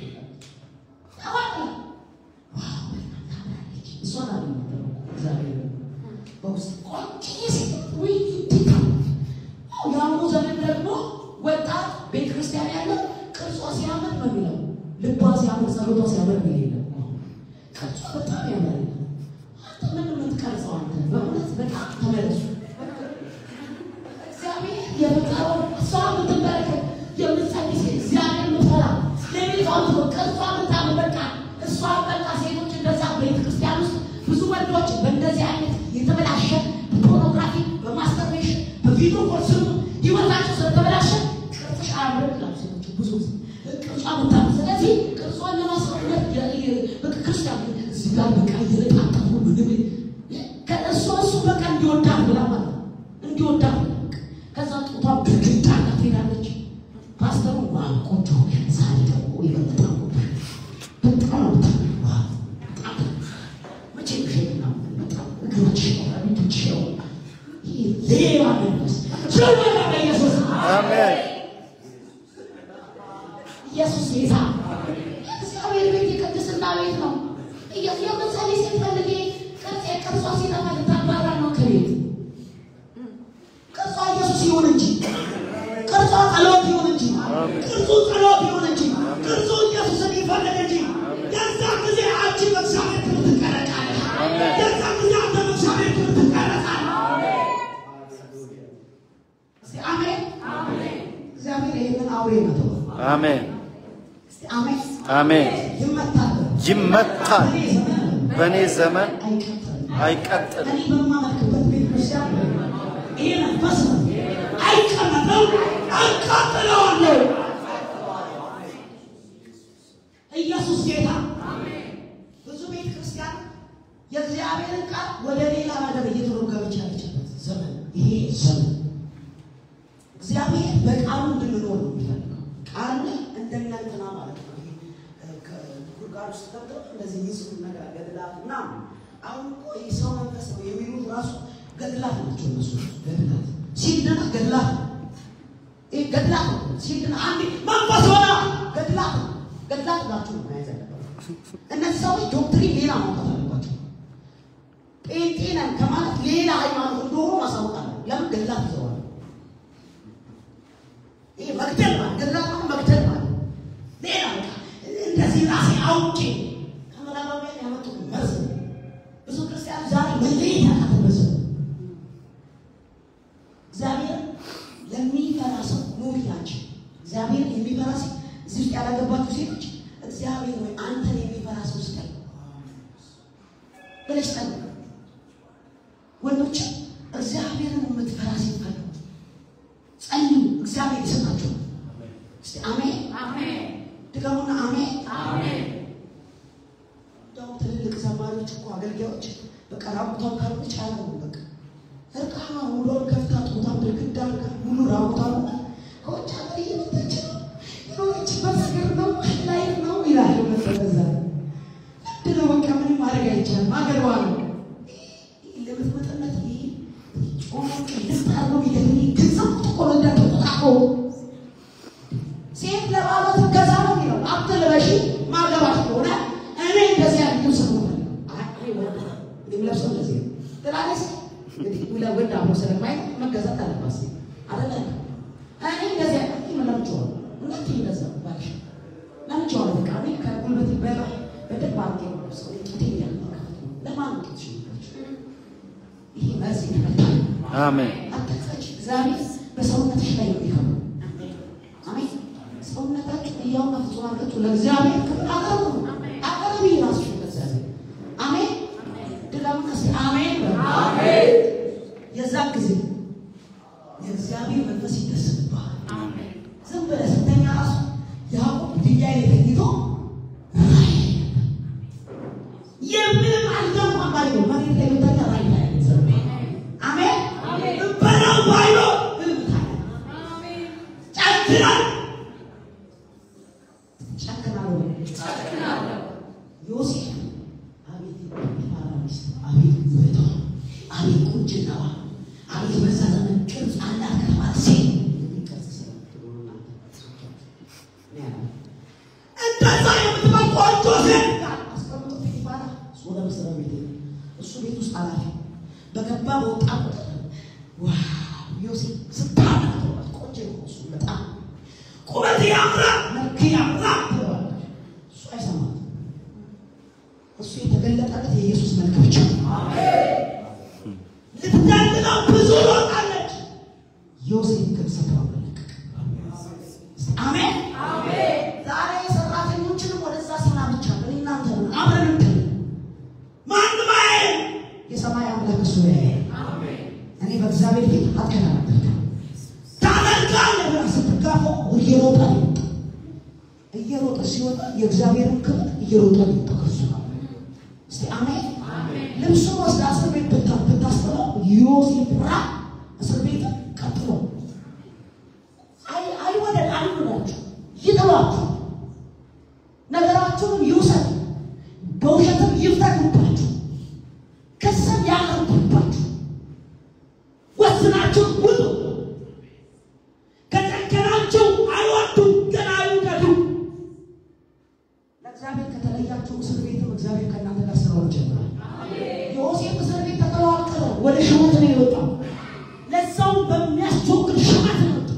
Speaker 1: ተዋቅላ ዋው ታምራለች። እሷን አልነበረው እግዚአብሔር በውስጥ ቆንጆ ሴት ወይ ትታለች። የአሁኑ ዘመን ደግሞ ወጣት ቤተ ክርስቲያን ያለ ቅርጿ ሲያምር ነው የሚለው ልቧ ሲያምር ጸሎቷ ሲያምር ነው የለም ቅርጿ በጣም ያምር አንተ ምን የምትቀርጸው አንተ በእውነት በጣም ተመለሱ እግዚአብሔር የመጣው እሷ የምትመለከት የምትጸልይ ሴት እግዚአብሔር የምትፈራ ለቤቷ ቅርጿ የምታምር በቃ እሷ በቃ ሴቶች እንደዛ ቤተ ክርስቲያን ውስጥ ብዙ ወንዶች በእንደዚህ አይነት የተበላሸ በፖርኖግራፊ በማስተርቤሽን በቪዲዮ ኮል ስሙ ህይወታቸው ስለተበላሸ ቅርጽሽ አያምርም ይላሉ ሴቶች ብዙ ጊዜ ቅርጿ የምታምር ስለዚህ ቅርጿን ለማስቀረት በቃ ክርስቲያን እዚህ ጋር በቃ እየለጣጠፉ ምንም ከእሷ እሱ በቃ እንዲወዳት ብላ ማለት ነው እንዲወዳት ብላ በቃ ከዛ ጡቷ ግድግዳ ጋር ትሄዳለች። ፓስተሩ ዋ ቆንጆ ዛሬ ደግሞ የበለጠ በጣም ነው የምታምሪው። ዋ በጣም መቼ ብሄድ ነው በጣም እግሮች ፊቶች ይህ ሌባ መንፈስ ስለሆነ በኢየሱስ
Speaker 3: አሜን።
Speaker 1: ኢየሱስ ጌታ እግዚአብሔር ቤት የቅድስና ቤት ነው። ኢየሱስ የምትጸልይ ሴት ፈልጌ ቅርጽ ቅርጿ ሲጠፋ ልታባራ ነው ከቤት ቅርጿ ኢየሱስ ይሁን እንጂ ቅርጿ ጸሎት ይሁን እንጂ ቅርጹ ጸሎት ይሁን እንጂ ቅርጹ ኢየሱስን ይፈልግ እንጂ የዛ ጊዜ አንቺ በእግዚአብሔር ክብር ትቀረጻለሽ። የዛ ጊዜ አንተ በእግዚአብሔር ክብር ትቀረጻለህ። እስቲ አሜን። እግዚአብሔር ይህንን አውሬ መተው
Speaker 3: አሜን።
Speaker 1: እስቲ አሜን።
Speaker 3: አሜን።
Speaker 1: ይመታል
Speaker 3: ይመታል።
Speaker 1: በእኔ ዘመን
Speaker 3: በእኔ ዘመን
Speaker 1: አይቀጥልም።
Speaker 3: አይቀጥልም።
Speaker 1: እኔ በማመልክበት ቤተክርስቲያን ይሄ መንፈስ ነው አይቀመጥም፣ አቃጥለዋለሁ። ኢየሱስ ጌታ። ብዙ ቤተክርስቲያን የእግዚአብሔርን ቃል ወደ ሌላ ነገር እየተረጎመች ያለችበት ዘመን ይሄ ዘመን እግዚአብሔር በቃሉ እንድንኖር ነው የሚፈልገው። ቃል እንደናንትና ማለት ነው። ይሄ ከጉድጓድ ውስጥ ገብተው እንደዚህ የሚጽፉት ነገር ገድላት ምናምን። አሁን እኮ ይህ ሰው መንፈስ ነው የሚሉት ራሱ ገድላት ናቸው። እነሱ ገድላት ሲድና ገድላት ነው። ይህ ገድላት ነው። ሲድን አንዴ መንፈስ ሆነ ገድላት ነው። ገድላት ብላችሁ ነው መያዝ ያለባችሁ። እነዚህ ሰዎች ዶክትሪን ሌላ ማውጣት አለባቸው። ጴንጤ ነን ከማለት ሌላ ሃይማኖት እንደሆኑ ማሳወቅ አለ። ለምን ገድላት ይዘዋል? ይሄ መግደል ማለት ገድላት ማለት መግደል ማለት ሌላ በቃ እንደዚህ ራሴ አውቄ ከምዕራባውያን ያመጡት መርዝ ነው። ብዙ ክርስቲያን ዛሬ መለየት ያቃተ መርዝ ነው። እግዚአብሔር ለሚፈራ ሰው ኑሪ ናቸው። እግዚአብሔር የሚፈራ ሰው እዚህ ውስጥ ያላገባችሁ ሴቶች እግዚአብሔር ወይ አንተን የሚፈራ ሰው ስጠኝ ብለሽ ጠይቅ። ወንዶች እግዚአብሔርን የምትፈራ ሴት ፈልጉ፣ ጸልዩ፣ እግዚአብሔር ይሰጣችኋል። እስቲ አሜን
Speaker 2: አሜን
Speaker 1: ድገሙና አሜን።
Speaker 2: አሜን
Speaker 1: እንደውም ትልልቅ ዘማሪዎች እኮ አገልጋዮች በቃ ራቁቷን ካልሆነች አያገቡም። በቃ እርቃኗ ሙሉውን ከፍታ ጡቷን ግድግዳ አድርጋ ሙሉ ራቁቷን ሆና ከውጭ ሀገር እየመጣች ነው የሆነችበት ሀገር ነው ላይ ነው ይላል። መሰለዛ ምንድን ነው በቃ ምንም ማድረግ አይቻልም። ሀገሯ ነው ለምትመጠነት ጮሞ ቅድስት አርጎ ይገኝ ግንዘብ ተቆረዳ ተቆጣቆ ሴት ለባሏ ትገዛ ነው የሚለው አትልበሺ ማገባት ከሆነ እኔ እንደዚህ ያለ ልብስ ነው የሚለብሰው እንደዚህ ነው ትላለች። እንግዲህ ወንድ አብሮ ስለማይ መገዛት አለባት ሴት አይደለ? እኔ እንደዚህ ያለ ለምቼዋለሁ። እውነት እንደዛ ባልሽ ለምቼዋለሁ። በቃ እኔ ከጉልበት በላይ በደንብ አድርጌ ነው የምለብሰው። እኔ ጡቴን ያልነካሁት ነው። ለማን ነው ጡትሽን የምትለብሺው? ይሄ መርዝ የተመታ ነው።
Speaker 3: አሜን
Speaker 1: አትክፈች። እግዚአብሔር በሰውነትሽ ላይ ነው የሚከብረው። አሜን። ሰውነታችሁ እያውና ፍጹም አድርጋችሁ ለእግዚአብሔር ክብር አቅርቡ። አቅርቢ ራስሽን ለእግዚአብሔር። አሜን። ድገሙና እስኪ አሜን በሉ። የዛን ጊዜ የእግዚአብሔር መንፈስ ይደሰትብሃል። ዝም ብለህ ስተኛ ራሱ ያዕቆብ ድንጋይ ላይ ተኝቶ ራእይ የምንም አልገባም ባይለው መሬት ላይ ብተኛ ራእይ ታያለህ። አሜን። በለው ባይለው ህልም ታያለህ። ጨክናል ጨክናለሁ። ዮሴፍ አቤት የፖቲፋራ ሚስት፣ አቤት ውበቷ፣ አቤት ቁንጅናዋ፣ አቤት በዛ ዘመን ቅርጽ አላት ከተባለ ሴት የሚል ቅርጽ ስለምትሆኑ እናንተ ነው ያለው። እንደዛ የምትባል ቆንጆ ሴት አስቀምጦ ፖቲፋራ እሱ ወደ መስሪያ ቤት ሄደ። እሱ ቤት ውስጥ ኃላፊ በገባ በወጣ ቁጥር ዋው ዮሴፍ ስታምር ቆንጆ ነው እሱ በጣም ቁመት ያምራል፣ መልክ ያምራል ትለዋለች። እሱ አይሰማትም። እሱ የተገለጠለት የኢየሱስ መልክ ብቻ ነው። ልትገልጠው ብዙ ሮጣለች። ዮሴፍ ግን ስፍራው ለቀቀ። አሜን። ዛሬ ሰራተኞችንም ወደዛ ስራ ብቻ እኔ እናንተ ነን አብረን እንትን ማንም አያይም። የሰማይ አምላክ እሱ ያያል። እኔ በእግዚአብሔር ፊት አትከራከርም። ታደርጋለህ ብለህ ስትጋፋው እየሮጠ ነው የወጣው። እየሮጠ ሲወጣ የእግዚአብሔርን ክብር እየሮጠ ነው የወጣው ከእሱ ጋር። እስቲ አሜን። ልብሱን ወስዳ እስር ቤት ብታ- ብታስጥለው ዮሴፍ ራ እስር ቤት ቀጥሎ አይ- አይወደድ አይወዳችሁ ይጥሏችሁ፣ ነገራችሁንም ይውሰድ፣ በውሸትም ይፍረዱባችሁ፣ ክስም ያቀርቡባችሁ፣ ወስናችሁ ውጡ። ከጨከናችሁ አይወዱም፣ ግን አይውደዱ። ለእግዚአብሔር ከተለያችሁ እስር ቤትም እግዚአብሔር ከእናንተ ጋር ስራውን ጀምራል። ዮሴፍ እስር ቤት ተጥሎ አልቀረ፣ ወደ ሹመት ነው የወጣው። ለዛውም በሚያስቸግር ሹመት ነው የወጣው።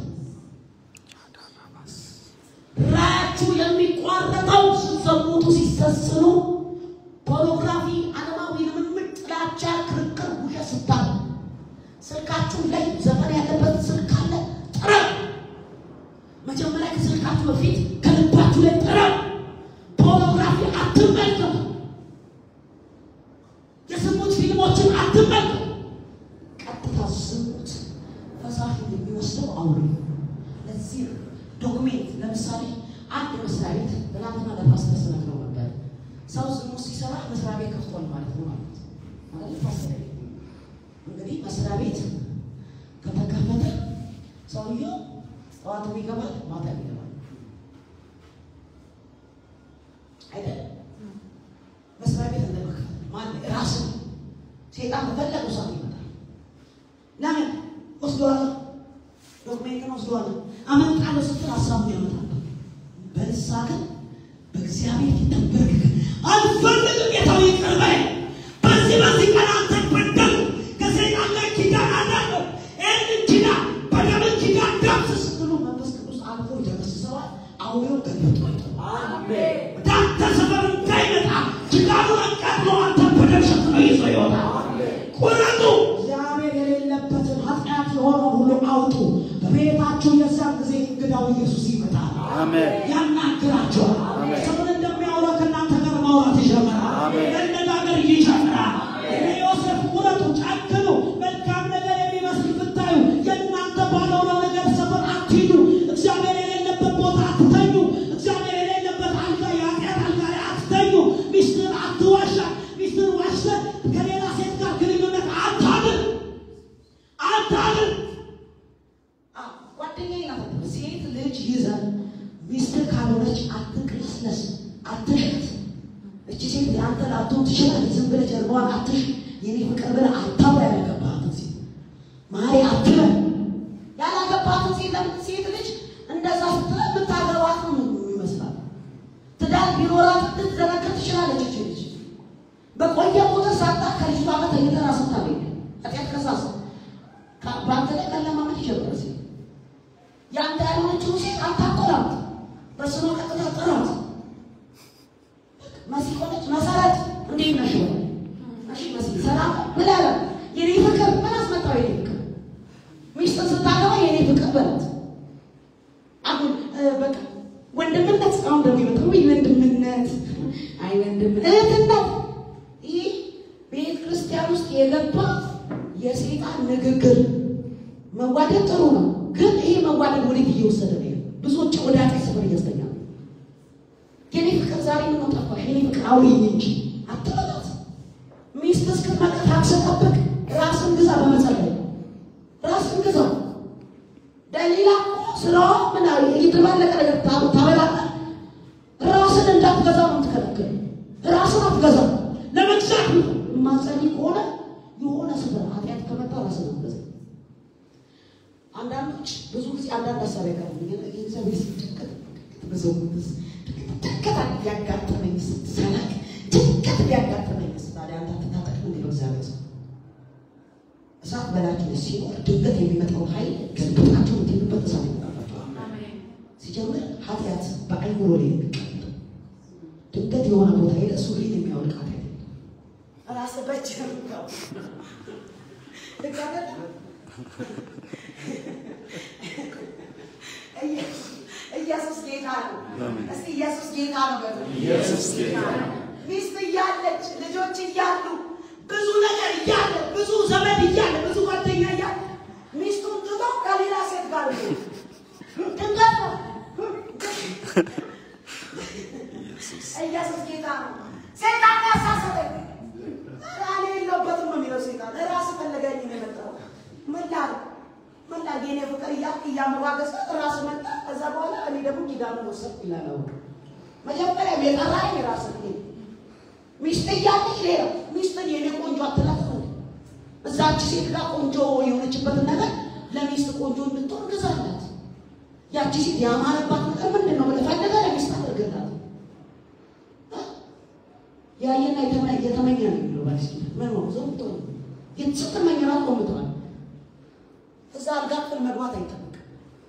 Speaker 1: ራያችሁ የሚቋረጠው ስትዘሙቱ፣ ሲሰስኑ፣ ፖርኖግራፊ፣ ዓለማዊ ልምምድ፣ ጥላቻ፣ ክርክር፣ ውሸት ስታሉ ስልካችሁ ላይ ዘፈን ያለበት ስልክ አለ፣ ጥረው። መጀመሪያ ከስልካችሁ በፊት ከልባችሁ ላይ ጥረው። ፖርኖግራፊ አትመልከቱ። የዝሙት ፊልሞችን አትመልከቱ። ቀጥታ ዝሙት ፈሳሽ የሚወስደው አውሬ። ለዚህ ነው ዶክሜንት ለምሳሌ አንድ መስሪያ ቤት ትናንትና ለፓስተር ስነግረው ነበር። ሰው ዝሙት ሲሰራ መስሪያ ቤት ከፍቷል ማለት ነው ማለት ነው። ማለት ፓስተር እንግዲህ መስሪያ ቤት ከተከፈተ ሰውየው ጠዋትም ይገባል፣ ማታም ይገባል አይደለም። መስሪያ ቤት እንደመክፈት ማን ራስ ሴጣን በፈለገው ሰዓት ይመጣል። ለምን ወስደዋል? ዶክሜንትን ወስደዋል። አመልጣለሁ ስትል ሀሳቡን ያመጣል። በንስሐ ግን በእግዚአብሔር ፊት ተንበርክከህ አልፈልግም ጌታው ይቅር በለኝ፣ በዚህ በዚህ ቀን አንተን በደልኩ፣ ከሰይጣን ጋር ኪዳን አደረግሁ፣ ይህንን ኪዳን በደምህ ኪዳን ደምስስ ስትሉ መንፈስ ቅዱስ አልፎ ይደመስሰዋል። አውሬው ገልብጦ ይጥለዋል። ወደ አንተ ሰፈር እንዳይመጣ ኪዳኑን አቃጥሎ አንተን በደም ሸፍኖ ይዞ ይወጣል። ቁረጡ። እግዚአብሔር የሌለበትን ኃጢአት የሆነውን ሁሉ አውጡ። በቤታችሁ የዛን ጊዜ እንግዳው ኢየሱስ ይመጣል።
Speaker 3: አሜን።
Speaker 1: ያናግራቸዋል።
Speaker 3: አሜን።
Speaker 1: ሰውን እንደሚያወራ ከእናንተ ጋር ማውራት ይጀምራል።
Speaker 3: አሜን።
Speaker 1: መነጋገር ይጀምራል። እነ ዮሴፍ ቁረጡ፣ ጨክኑ። መልካም ነገር የሚመስል ብታዩ የእናንተ ባልሆነው ነገር ሰፈር አትሂዱ። እግዚአብሔር የሌለበት ቦታ አትተኙ። እግዚአብሔር የሌለበት አልጋ የኃጢአት አልጋ ላይ አትተኙ። ሚስትህን አትዋሻ። ሚስትህን ዋሽተህ ከሌላ ሴት ጋር ግንኙነት አታድር አታድር። ጓደኛዬ ናት። ሴት ልጅ ይዘህ ሚስትህ ካልሆነች አትቅለስለስ፣ አትሸት። እቺ ሴት የአንተ ላትሆን ትችላለች። ዝም ብለህ ጀርባዋን አትሽ፣ የኔ ፍቅር ብለህ አታውራ። ያላገባሃትን ሴት ማሪ አትበል። ያላገባሃትን ሴት ለምን ሴት ልጅ እንደዛ ስትለው የምታገባት ነው ይመስላል። ትዳር ቢኖራት ልትዘረከር ትችላለች። እቺ ልጅ በቆየ ቁጥር ሳጣ ከልጅቷ ጋር ተኝተህ ራስህን ታገኛለህ። ኃጢአት ከሳሳ በአንተ ላይ መለማመድ ይጀምራል። ሴት ያንተ ያልሆነችውን ሴት አታቆላም። በስሟ ቀጥታ ጥራት መሲ ሆነች መሰረት እንዴት ነሽ? እሺ መሲ ሰላም ምን አለ የኔ ፍቅር ምን አስመጣው? የኔ ፍቅር ሚስትን ስታገባ የኔ ፍቅር በላት። አሁን እ፣ በቃ ወንድምነት አሁን ደግሞ ይመጣ ወይ ወንድምነት፣ አይ ወንድም እህትነት። ይህ ቤተ ክርስቲያን ውስጥ የገባ የሴጣን ንግግር መዋደድ ጥሩ ነው፣ ግን ይሄ መዋደድ ወዴት እየወሰደ ነው? ብዙዎች ወደ ኃጢአት ስፍር እያስተኛ ነው። የኔ ፍቅር ዛሬ ምን ጠፋሽ? የኔ ፍቅር አውሪኝ እንጂ አትበላት። ሚስት እስክትመጣ ታክስ ጠብቅ። ራስን ግዛ፣ በመጸለይ ራስን ግዛ። ደሊላ እኮ ስራዋ ምን እየተባለቀ ነገር ታ- ታበላለ። ራስን እንዳትገዛ ነው የምትከለክል። ራስን አትገዛ። ለመግዛት የማጸልይ ከሆነ የሆነ ስፍራ ኃጢአት ከመጣ ራስን አትገዛ። አንዳንዶች ብዙ ጊዜ አንዳንድ ሀሳብ ያቀርቡልኛል። እግዚአብሔር ሲጨቀጥ ብዙ ጭንቀት ሊያጋጥመኝ ስትሰላቅ ጭንቀት ሊያጋጥመኝ ታዲያ አንተ አትታጠቅ ምን ነው እግዚአብሔር ሰው እሳት በላችሁ ላይ ሲኖር ድንገት የሚመጣው ኃይል ገልብጣችሁ የምትሄዱበት እሳት ይመጣላችሁ። ሲጀምር ኃጢአት በአይምሮ ላይ የሚቀመጥ ድንገት የሆነ ቦታ ሄደ እሱ ላይ የሚያወልቅ ኃጢአት ራስ በጅ ኢየሱስ ጌታ ነው። እስቲ ኢየሱስ ጌታ ነው በሉ።
Speaker 3: ኢየሱስ ጌታ ነው።
Speaker 1: ሚስት እያለች ልጆች እያሉ ብዙ ነገር እያለ ብዙ ዘመድ እያለ ብዙ ጓደኛ እያለ ሚስቱን ትቶ ከሌላ ሴት ጋር ነው። ድንገት ነው። ኢየሱስ ጌታ ነው። ሴጣን ያሳሰበኝ እኔ የለሁበትም ነው የሚለው ሴጣን። ራስ ፈለገኝ ነው የመጣው። ምን ላድርግ ምን ላድርግ የኔ ፍቅር እያልክ እያሞጋገስክ ራስ መጣ። ከዛ በኋላ እኔ ደግሞ ኪዳኑን ወሰድኩ ይላል። አሁን መጀመሪያ የጠራኝ ራስ ነው። ሚስት እያለች ሌላ ሚስትን የኔ ቆንጆ አትላት ነው። እዛች ሴት ጋር ቆንጆ የሆነችበትን ነገር ለሚስት ቆንጆ እንድትሆን ግዛላት። ያቺ ሴት ያማረባት ነገር ምንድን ነው ብለህ ፈልገህ ለሚስት አድርግላት። ያየና የተመ- የተመኘ ነው የሚለው ባዲስ ምን ነው ዘውቶ ስትመኝ ራሱ ቆምተዋል። እዛ አልጋ ክፍል መግባት አይጠበቅም።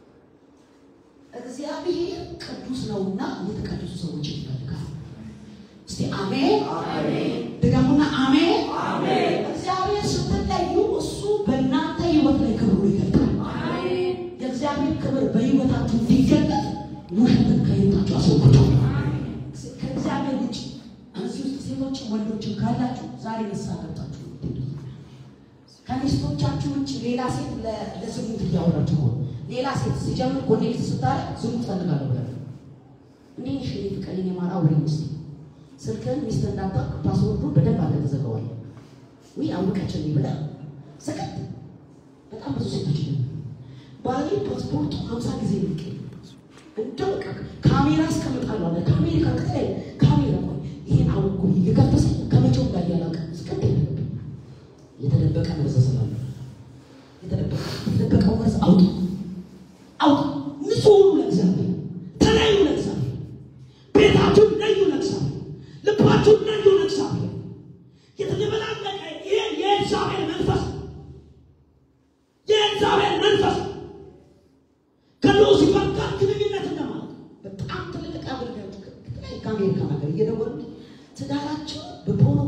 Speaker 1: እግዚአብሔር ቅዱስ ነውና የተቀደሱ ሰዎች ይፈልጋል። እስቲ አሜን ድገሙና አሜን። እግዚአብሔር ስትለዩ እሱ በእናንተ ህይወት ላይ ክብሩ ይገልጣል። የእግዚአብሔር ክብር በህይወታችሁ እንዲገለጥ ውሸትን ከህይወታችሁ አስወግዱ። ከእግዚአብሔር ውጭ እዚህ ውስጥ ሴቶችም ወንዶችም ካላችሁ ዛሬ ንስሐ ገብታችሁ ነው የምትሄዱት። ከሚስቶቻችሁ ውጭ ሌላ ሴት ለ- ለዝሙት እያወራችሁ ሆነ ሌላ ሴት ሲጀምር ኮኔክት ስታረግ ዝሙት ፈልጋለሁ ብለ እንዲህ ሽ ፍቅር የማር አውሪ ውስጥ ስልክህን ሚስት እንዳታውቅ ፓስወርዱ በደንብ አለ ተዘጋዋል። ወይ አውቀችን ብላ ሰቀጥ በጣም ብዙ ሴቶች ነው ባሌ ፓስፖርቱ ሀምሳ ጊዜ ልቅ እንደው በቃ ካሜራ አስቀምጣለሁ አለ ከአሜሪካ ከተለያየ ካሜራ ቆይ ይሄን አውቁ የከፈሰ ከመቼውም ጋር እያላቀ ስቀጥ የለብኝ የተደበቀ መርዝ ስላለ የተደበቀ የተደበቀው መርዝ አውጡ አውጡ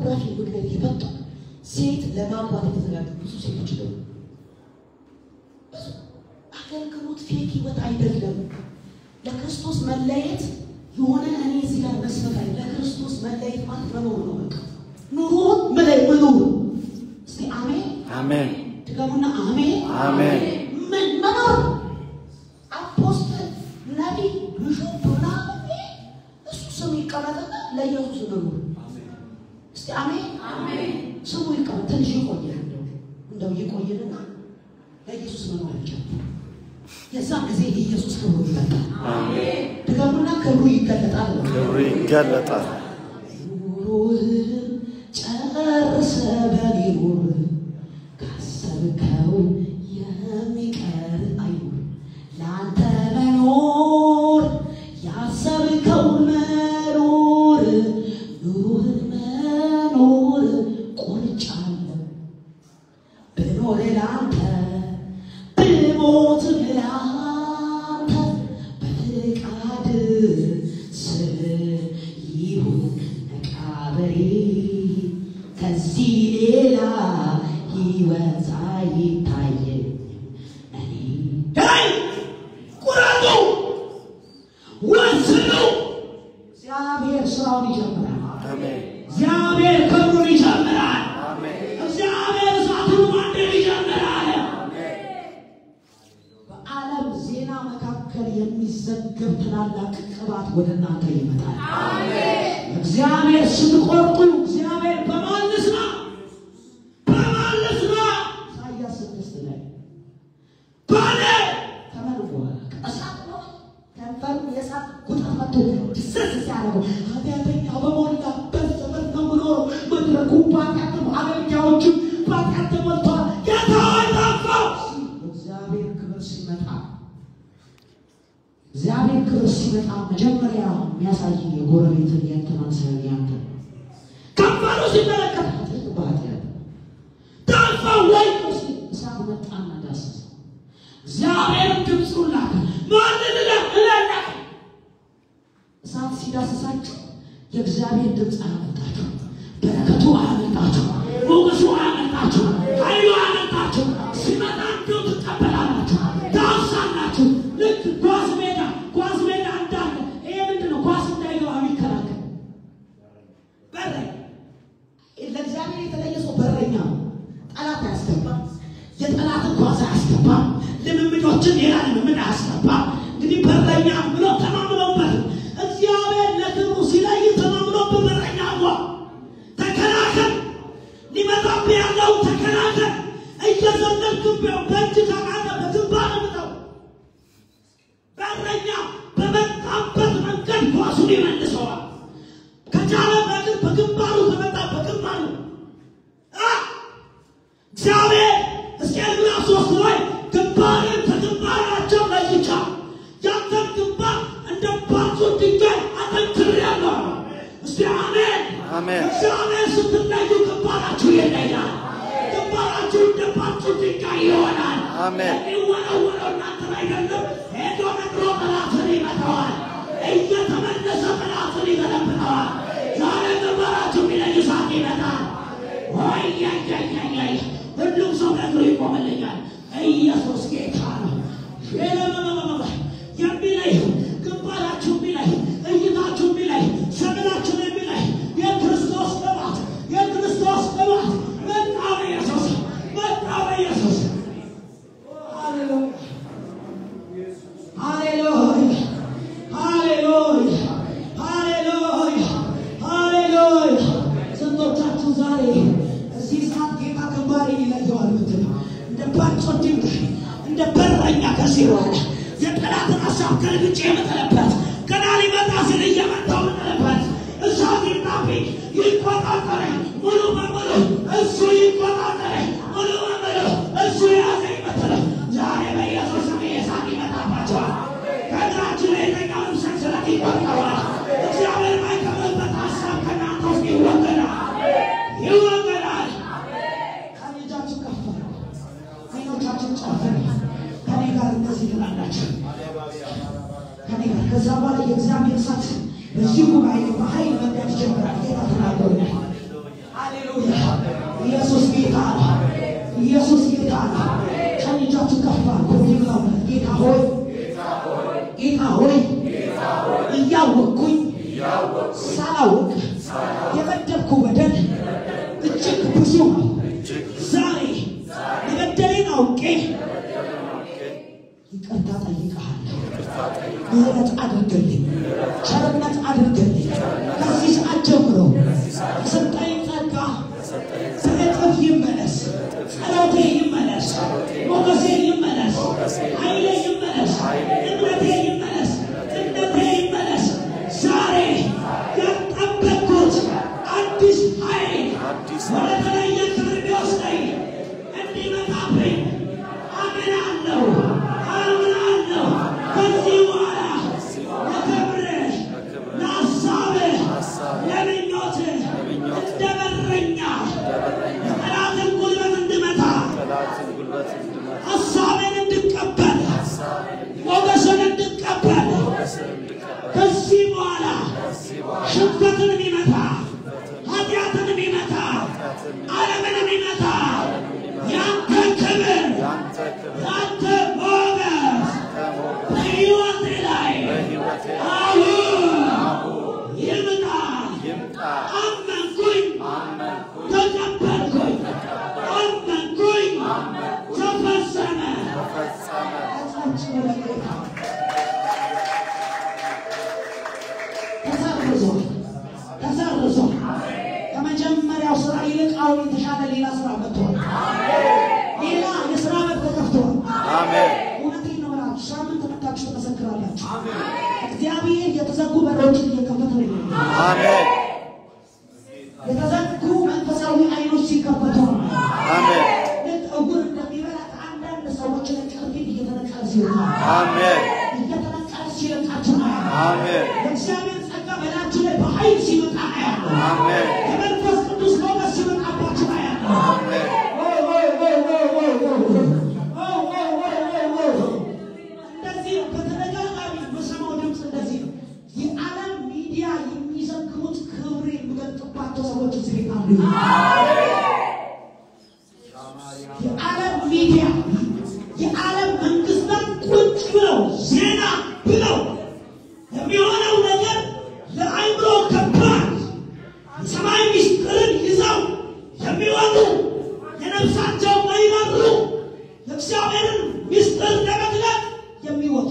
Speaker 1: በፖርኖግራፊ ምክንያት የመጡ ሴት ለማግባት የተዘጋጁ ብዙ ሴቶች ነው። ብዙ አገልግሎት ፌክ ህይወት አይደለም። ለክርስቶስ መለየት የሆነ እኔ እዚህ ጋር መስፈት አይ ለክርስቶስ መለየት ማለት መኖር ነው። በቃ ኑሮ መለይ መኖር እስቲ አሜን
Speaker 3: አሜን
Speaker 1: ድገሙና አሜን
Speaker 3: አሜን
Speaker 1: ምን መኖር አፖስትል ነቢይ ቢሾፕ ምናምን እሱ ስሙ ይቀመጥና ለኢየሱስ መኖር እስቲ አሜን ስሙ ይቀመጥ ትንሽ ይቆያል እንደው እንደው ይቆይንና ለኢየሱስ መኖር ይቻላል የዛ ጊዜ ኢየሱስ ክብሩ ይመጣል ድገሙና ክብሩ ይገለጣል ነው
Speaker 3: ክብሩ ይገለጣል።
Speaker 1: ኑሮህን ጨርሰ በኔ ኑር ካሰብከው የሚቀር አይኑር ለአንተ መኖር ያሰብከውን መኖር ኑሮህን መኖር ቆርጫለሁ ብኖር ለአንተ ብሞት ለአንተ በፍቃድ ስር ይሁን መቃብሬ ከዚህ ሌላ ሕይወት አይታየኝም እኔ ዳይ ቁረጡ ወስኑ እግዚአብሔር ስራውን ይጀምራል
Speaker 3: አሜን
Speaker 1: እግዚአብሔር ክብሩን ይጀምራል
Speaker 3: አሜን
Speaker 1: እግዚአብሔር እሳቱን ማንደድ ይጀምራል። በዓለም ዜና መካከል የሚዘገብ ታላላቅ ቅባት ወደ እናንተ ይመጣል። እግዚአብሔር ስትቆርጡ እግዚአብሔር በማን ልስማ በማን ልስማ? ኢሳይያስ ስድስት ላይ ባለ ከምን በኋላ ከእሳት ነው ከንፈሩ የእሳት ቁጥር መጥቶ ድስስ ሲያደርገው ኃጢአተኛው በሞላበት ዘመን ነው የምኖረው። መድረኩ በኃጢአት ነው፣ አገልጋዮቹ በኃጢአት ተሞልተዋል። ጌታ ሆይ ጠፋው ሲል እግዚአብሔር ክብር ሲመጣ እግዚአብሔር ክብር ሲመጣ መጀመሪያ የሚያሳይ የጎረቤትን የእንትናን ሳይሆን ያንተን ከንፈሩ ሲመለከት ኃጢአት በኃጢአት ጠፋው ወይ ሲል እሳት መጣና ዳሰሰው። እግዚአብሔርም ድምፁን ላከ። ማንን ላከ? እላላከ እሳት ሲዳስሳችሁ የእግዚአብሔር ድምፅ አያመልጣችሁ፣ በረከቱ አያመልጣችሁ፣ ሞገሱ አያመልጣችሁ፣ ኃይሉ አያመልጣችሁ። ሲመጣ እንዲሁ ትቀበላላችሁ፣ ታውሳላችሁ። ልክ ኳስ ሜዳ ኳስ ሜዳ እንዳለ ይሄ ምንድን ነው? ኳስ እንዳይገባ የሚከላከል በረኛ ለእግዚአብሔር የተለየ ሰው በረኛ ነው። ጠላት አያስገባም። የጠላትን ኳስ አያስገባም። ልምምዶችን ሌላ ልምምድ አያስገባም። እንግዲህ በረኛ ብሎ ተማምነውበት እግዚአብሔር ለክብሩ ሲለይ ተማምኖበት በረኛ ጓ ተከላከል፣ ሊመጣብህ ያለው ተከላከል። እየዘለልክብው በእጅ ተቃለ በግንባር ምጠው በረኛ በመጣበት መንገድ ኳሱን ይመልሰዋል። ከቻለ በግን በግንባሩ ተመጣ በግንባሩ አ! እግዚአብሔር ሕዝቅኤል ምዕራፍ ሶስት ላይ ግንባርን ከግንባራቸው ለይቻ ያንተን ግንባር እንደ ባቱ ድንጋይ አጠንክሬአለሁ። እስቲ አሜን
Speaker 3: አሜን።
Speaker 1: እግዚአብሔር ስትለዩ ግንባራችሁ ይለያል። ግንባራችሁ እንደ ባቱ ድንጋይ ይሆናል።
Speaker 3: አሜን።
Speaker 1: የሚወረወረው እናንተን አይደለም፣ ሄዶ ነግሮ ጠላትን ይመታዋል። እየተመለሰ ጠላትን ይገለብጠዋል። ዛሬ ግንባራችሁ የሚለይ ሰዓት ይመጣል። ወያያያያይ ሁሉም ሰው በእግሩ ይቆምልኛል። ኢየሱስ ጌታ ነው። ሸለመመመመ የሚለይ ግንባራችሁ የሚለይ እይታችሁ የሚለይ ሰገናችሁን የሚለይ የክርስቶስ ቅባት የክርስቶስ ቅባት መጣ በኢየሱስ መጣ በኢየሱስ ሃሌሉያ ሃሌሉያ ሃሌሉያ ሃሌሉያ ሃሌሉያ ስንቶቻችሁ ዛሬ እዚህ ሰዓት ጌታ ግንባሬ ይለየዋል ምትል እንደ ባንጾ ድንጋይ እንደ በረኛ ከዚህ በኋላ የጠላትን ሀሳብ ገልብጬ የምጥልበት ገና ሊመጣ ስል እየመጣው ምጥልበት እሳት ይጣብኝ ይቆጣጠረኝ ሙሉ በሙሉ እሱ ይቆጣጠረኝ ሙሉ በሙሉ እሱ ያዘኝ ምትል ዛሬ በኢየሱስ ስም የእሳት ይመጣባቸዋል። ከእግራችሁ ላይ የተኛውን ሰንሰለት ይቆርጠዋል። እግዚአብሔር የማይከብርበት ሀሳብ ከእናንተ ውስጥ ይወገዳል ይወገዳል። ቀኝ እጃችሁ ከፍ አድርጉ። ዓይኖቻችሁን ጨፍኑ። ከኔ ጋር እንደዚህ ትላላችሁ። ከኔ ጋር ከዛ በኋላ የእግዚአብሔር እሳት በዚህ ጉባኤ በኃይል መንገድ ይጀምራል። ጌታ ተናግሮኛል። ሃሌሉያ! ኢየሱስ ጌታ ነው። ኢየሱስ ጌታ ነው። ቀኝ እጃችሁ ከፍ አድርጉ። ጌታ ሆይ ጌታ ሆይ እያወቅኩኝ ሳላውቅ የበደልኩ በደል እጅግ ብዙ ነው። ዛሬ የበደሌን አውቄ ይቅርታ ጠይቀሃለሁ። ምህረት አድርግልኝ፣ ቸርነት አድርግልኝ። ከዚህ ሰዓት ጀምሮ የሰጠኝ ጸጋ በእጥፍ ይመለስ፣ ጸሎቴ ይመለስ፣ ሞገሴ ይመለስ፣ ኃይሌ ይመለስ፣ እምነቴ ይመለስ፣ እምነቴ ይመለስ። ዛሬ ያልጠበቅኩት አዲስ ኃይል ወደ ተለየ ክብር ቢወስደኝ እንዲመጣብኝ አምናለሁ፣ አምናለሁ። ከዚህ በኋላ ለክብርህ፣ ለሐሳብህ፣ ለምኞትህ እንደ በረኛ የጠላትን ጉልበት እንድመታ
Speaker 3: ጠላትን ጉልበት እንድመታ
Speaker 1: ሐሳብን እንድቀበል ሞገስን እንድቀበል ከዚህ በኋላ ሽንፈትን የሚመታ ኃጢአትን የሚመታ ዓለምን የሚመታ ያንተ ክብር
Speaker 3: ያንተ ክብር
Speaker 1: ያንተ ሞገስ
Speaker 3: ከሞገስ
Speaker 1: በሕይወቴ ላይ
Speaker 3: በሕይወቴ
Speaker 1: አሁን ይምጣ።
Speaker 3: ይምጣ።
Speaker 1: አመንኩኝ፣
Speaker 3: አመንኩኝ፣
Speaker 1: ተቀበልኩኝ፣ አመንኩኝ፣ ተፈጸመ።
Speaker 3: ተፈጸመ።
Speaker 1: ተሰርዟል፣ ተሰርዟል። ከመጀመሪያው ስራ ይልቅ አሁን የተሻለ ሌላ ስራ መጥቷል። ሌላ የስራ በር ተከፍቷል።
Speaker 3: አሜን።
Speaker 1: እውነቴን ነው እላችሁ፣ ሳምንት መታችሁ ትመሰክራላችሁ። እግዚአብሔር የተዘጉ በሮችን እየከፈተ ነው የሚሆነው።
Speaker 3: አሜን።
Speaker 1: የተዘጉ መንፈሳዊ አይኖች ሲከፈቱ ነው።
Speaker 3: አሜን።
Speaker 1: ልክ እውር እንደሚበላ ከአንዳንድ ሰዎች ላይ ቅርፊት እየተነቀለ ሲወጣ
Speaker 3: አሜን።
Speaker 1: እየተነቀለ ሲለቃችሁ ነው ያለው።
Speaker 3: አሜን።
Speaker 1: የእግዚአብሔር ጸጋ በላችሁ ላይ በኃይል ሲመጣ ነው ያለው።
Speaker 3: አሜን።
Speaker 1: የመንፈስ ቅዱስ ሞገስ ሲመጣባችሁ ነው ያለው።
Speaker 3: አሜን።
Speaker 1: ወይ ወይ ወይ ወይ ወይ ወይ ወይ ወይ ወይ ወይ ወይ እንደዚህ ነው። በተደጋጋሚ የምሰማው ድምፅ እንደዚህ ነው። የዓለም ሚዲያ የሚዘግቡት ክብር የሚገልጥባቸው ሰዎች እዚህ ቤት አሉ። የዓለም ሚዲያ የዓለም መንግስታት ቁጭ ብለው ዜና ብለው የሚሆነው ነገር ለአይምሮ ከባድ የሰማይ ምስጢርን ይዘው የሚወጡ የነፍሳቸው ማይመሩ የእግዚአብሔርን ምስጢር ለመግለጥ የሚወጡ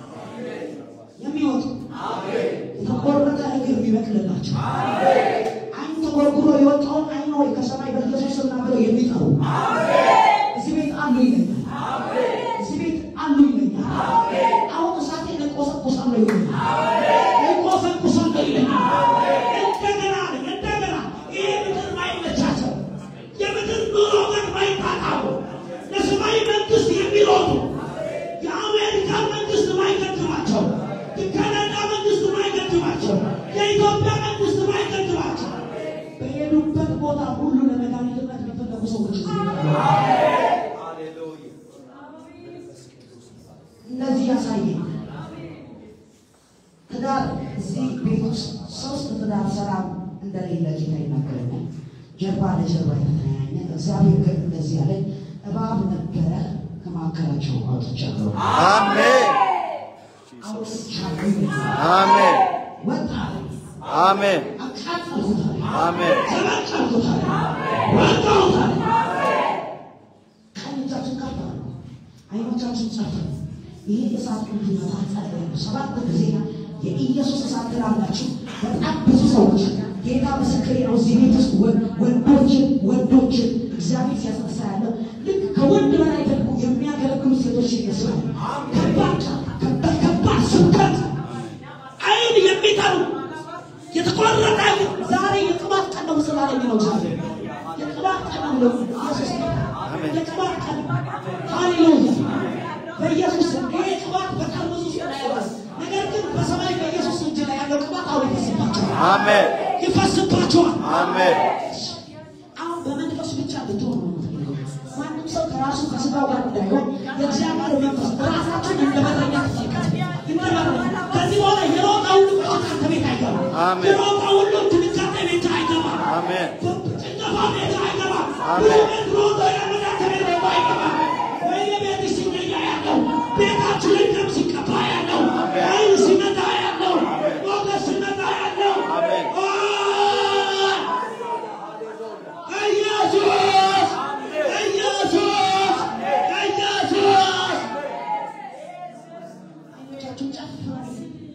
Speaker 1: የሚወጡ የተቆረጠ እግር የሚበቅልላቸው አይን ተጎርጉሮ የወጣውን አይን ወይ ከሰማይ በኢየሱስ ስም ና ብለው የሚጠሩ እዚህ ቤት አሉ ይለኛል። እዚህ ቤት አሉ ይለኛል። አሁን እሳቴ እቆሰቁሳለሁ ይለኛል። እቆሰቁሳለሁ ይለኛል። እንደገና እንደገና ይሄ ምድር ማይመቻቸው የምድር ኑሮ ጋር ማይጣጣሙ ለሰማይ መንግስት የሚሮጡ የአሜሪካ መንግስት ማይገድባቸው፣ የካናዳ መንግስት ማይገድባቸው፣ የኢትዮጵያ መንግስት ማይገድባቸው በሄዱበት ቦታ ሁሉ ለመድኃኒትነት የሚፈለጉ ሰዎች እዚህ ቤት አሉ። እንደዚህ ያሳየኝ ትዳር እዚህ ቤት ውስጥ ሶስት ትዳር ሰላም እንደሌለ ጌታ ይናገረኛል። ጀርባ ለጀርባ የተተያኘ እግዚአብሔር ግን እንደዚህ ያለኝ እባብ ነበረ ከመካከላቸው አውጥቻለሁ
Speaker 3: አሜን።
Speaker 1: አውጥቻለሁ ይለኛል።
Speaker 3: አሜን።
Speaker 1: ወጣ
Speaker 3: አሜን።
Speaker 1: አቃጠልኩታል
Speaker 3: አሜን።
Speaker 1: ተበቀልኩታል ወጣሁታል ቀኝ እጃችን ከፍ አድርጉ አይኖቻችን ጨፍኑ ይሄ እሳት እንዲመታ ጸልያለሁ ሰባት ጊዜ የኢየሱስ እሳት ትላላችሁ በጣም ብዙ ሰዎች ጌታ ምስክሬ ነው እዚህ ቤት ውስጥ ወ- ወንዶችን ወንዶችን እግዚአብሔር ሲያስነሳ ያለው ልክ ከወንድ በላይ ደግሞ የሚያገለግሉ ሴቶች ይመስላል ከባድ ከባድ ከባድ ስብከት አይን የሚጠሩ የተቆረጠ አይን ዛሬ የቅባት ቀን ነው ስላለኝ ነው ዛሬ የቅባት ቀን ነው ብሎ ኢየሱስ የቅባት ቀን ሃሌሉያ በኢየሱስ ስም ይሄ ቅባት በጠርሙስ ውስጥ ላይ ያለ ነገር ግን በሰማይ በኢየሱስ እጅ ላይ ያለው ቅባት አሁን ይፈስባቸዋል
Speaker 3: አሜን።
Speaker 1: ይፈስባቸዋል
Speaker 3: አሜን።
Speaker 1: አሁን በመንፈስ ብቻ ብትሆኑ ነው የምፈልገው። ማንም ሰው ከራሱ ከስጋው ጋር እንዳይሆን የእግዚአብሔር መንፈስ ራሳችን እንደበረኛ ትመልከት ይመረመራል። ከዚህ በኋላ የሮጣ ሁሉ በሽታ አንተ ቤት አይገባም።
Speaker 3: አሜን።
Speaker 1: የሮጣ ሁሉ ድንጋጤ ቤት አይገባም።
Speaker 3: አሜን።
Speaker 1: በጭንቀት ቤት አይገባም።
Speaker 3: አሜን።
Speaker 1: ብዙ ቤት ሮጦ የመጣ ከቤት ሮጦ አይገባም። በየቤትሽ ሲገኛ ያለው ቤታችሁ ላይ ደም ሲቀባ ያለው ኃይል ሲመጣ ያለው ሞገስ ሲመጣ ያለው
Speaker 3: አሜን።
Speaker 1: ኦ! ኢየሱስ ኢየሱስ ኢየሱስ አይኖቻችሁን ጨፍኑ።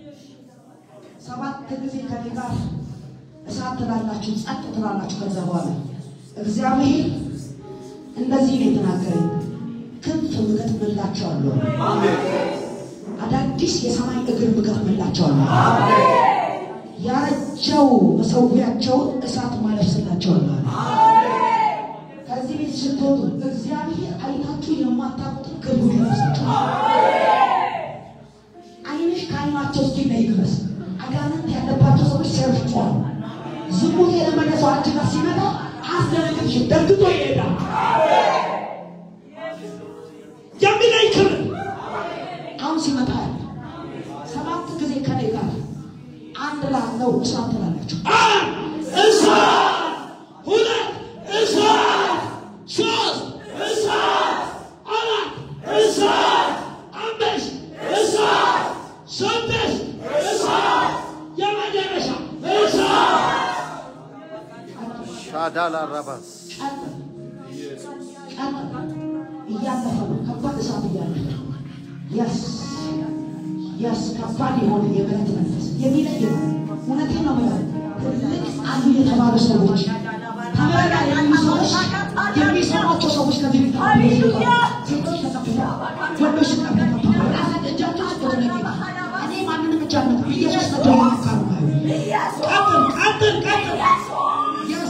Speaker 1: ሰባት ጊዜ ከኔ ጋር እሳት ትላላችሁ፣ ጸጥ ትላላችሁ። ከዛ በኋላ እግዚአብሔር እንደዚህ ነው የተናገረኝ፣ ክንፍ እገጥምላቸዋለሁ፣ አዳዲስ የሰማይ እግር እገጥምላቸዋለሁ፣ ያረጀው መሰዊያቸውን እሳት ማለብስላቸዋለሁ። ከዚህ ቤት ስትወጡ እግዚአብሔር አይታችሁ የማታውቁትን ክብሩን ያለብሳቸዋል። አይንሽ ከአይናቸው እስኪለይ ድረስ አጋንንት ያለባቸው ሰዎች ሲያርፏል። ዝሙት የለመደ ሰው አንቺ ጋር ሲመጣ አስደነግጥሽ፣ ደንግጦ ይሄዳል። የሚለኝ ክብር አሁን ሲመጣ ያለ ሰባት ጊዜ ከኔ ጋር አንድ ላለው እሳት ትላላችሁ። አንድ እሳት፣ ሁለት እሳት፣ ሶስት እሳት፣ አራት እሳት፣ አምስት እሳት፣ ስድስት እሳት፣ የመጨረሻ እሳት።
Speaker 3: ሻዳላ ራባስ
Speaker 1: ቀጥ ቀጥ እያለፈ ነው። ከባድ እሳት እያለፈ ነው። የስ የስ ከባድ የሆነ የብረት መንፈስ የሚለይ ነው። እውነቴን ነው የምለው። ትልቅ አሉ የተባሉ ሰዎች ተመራ የሚሰዎች የሚሰሯቸው ሰዎች ከዚህ ቤት ሴቶች ተቀብተዋል፣ ወንዶች ተቀብተዋል። ራሳት እጃቸው ስጦት ለጌታ እኔ ማንንም እጃ አልመታም። ኢየሱስ ነበር የመካሩ ቀጥል ቀጥል ቀጥል የስ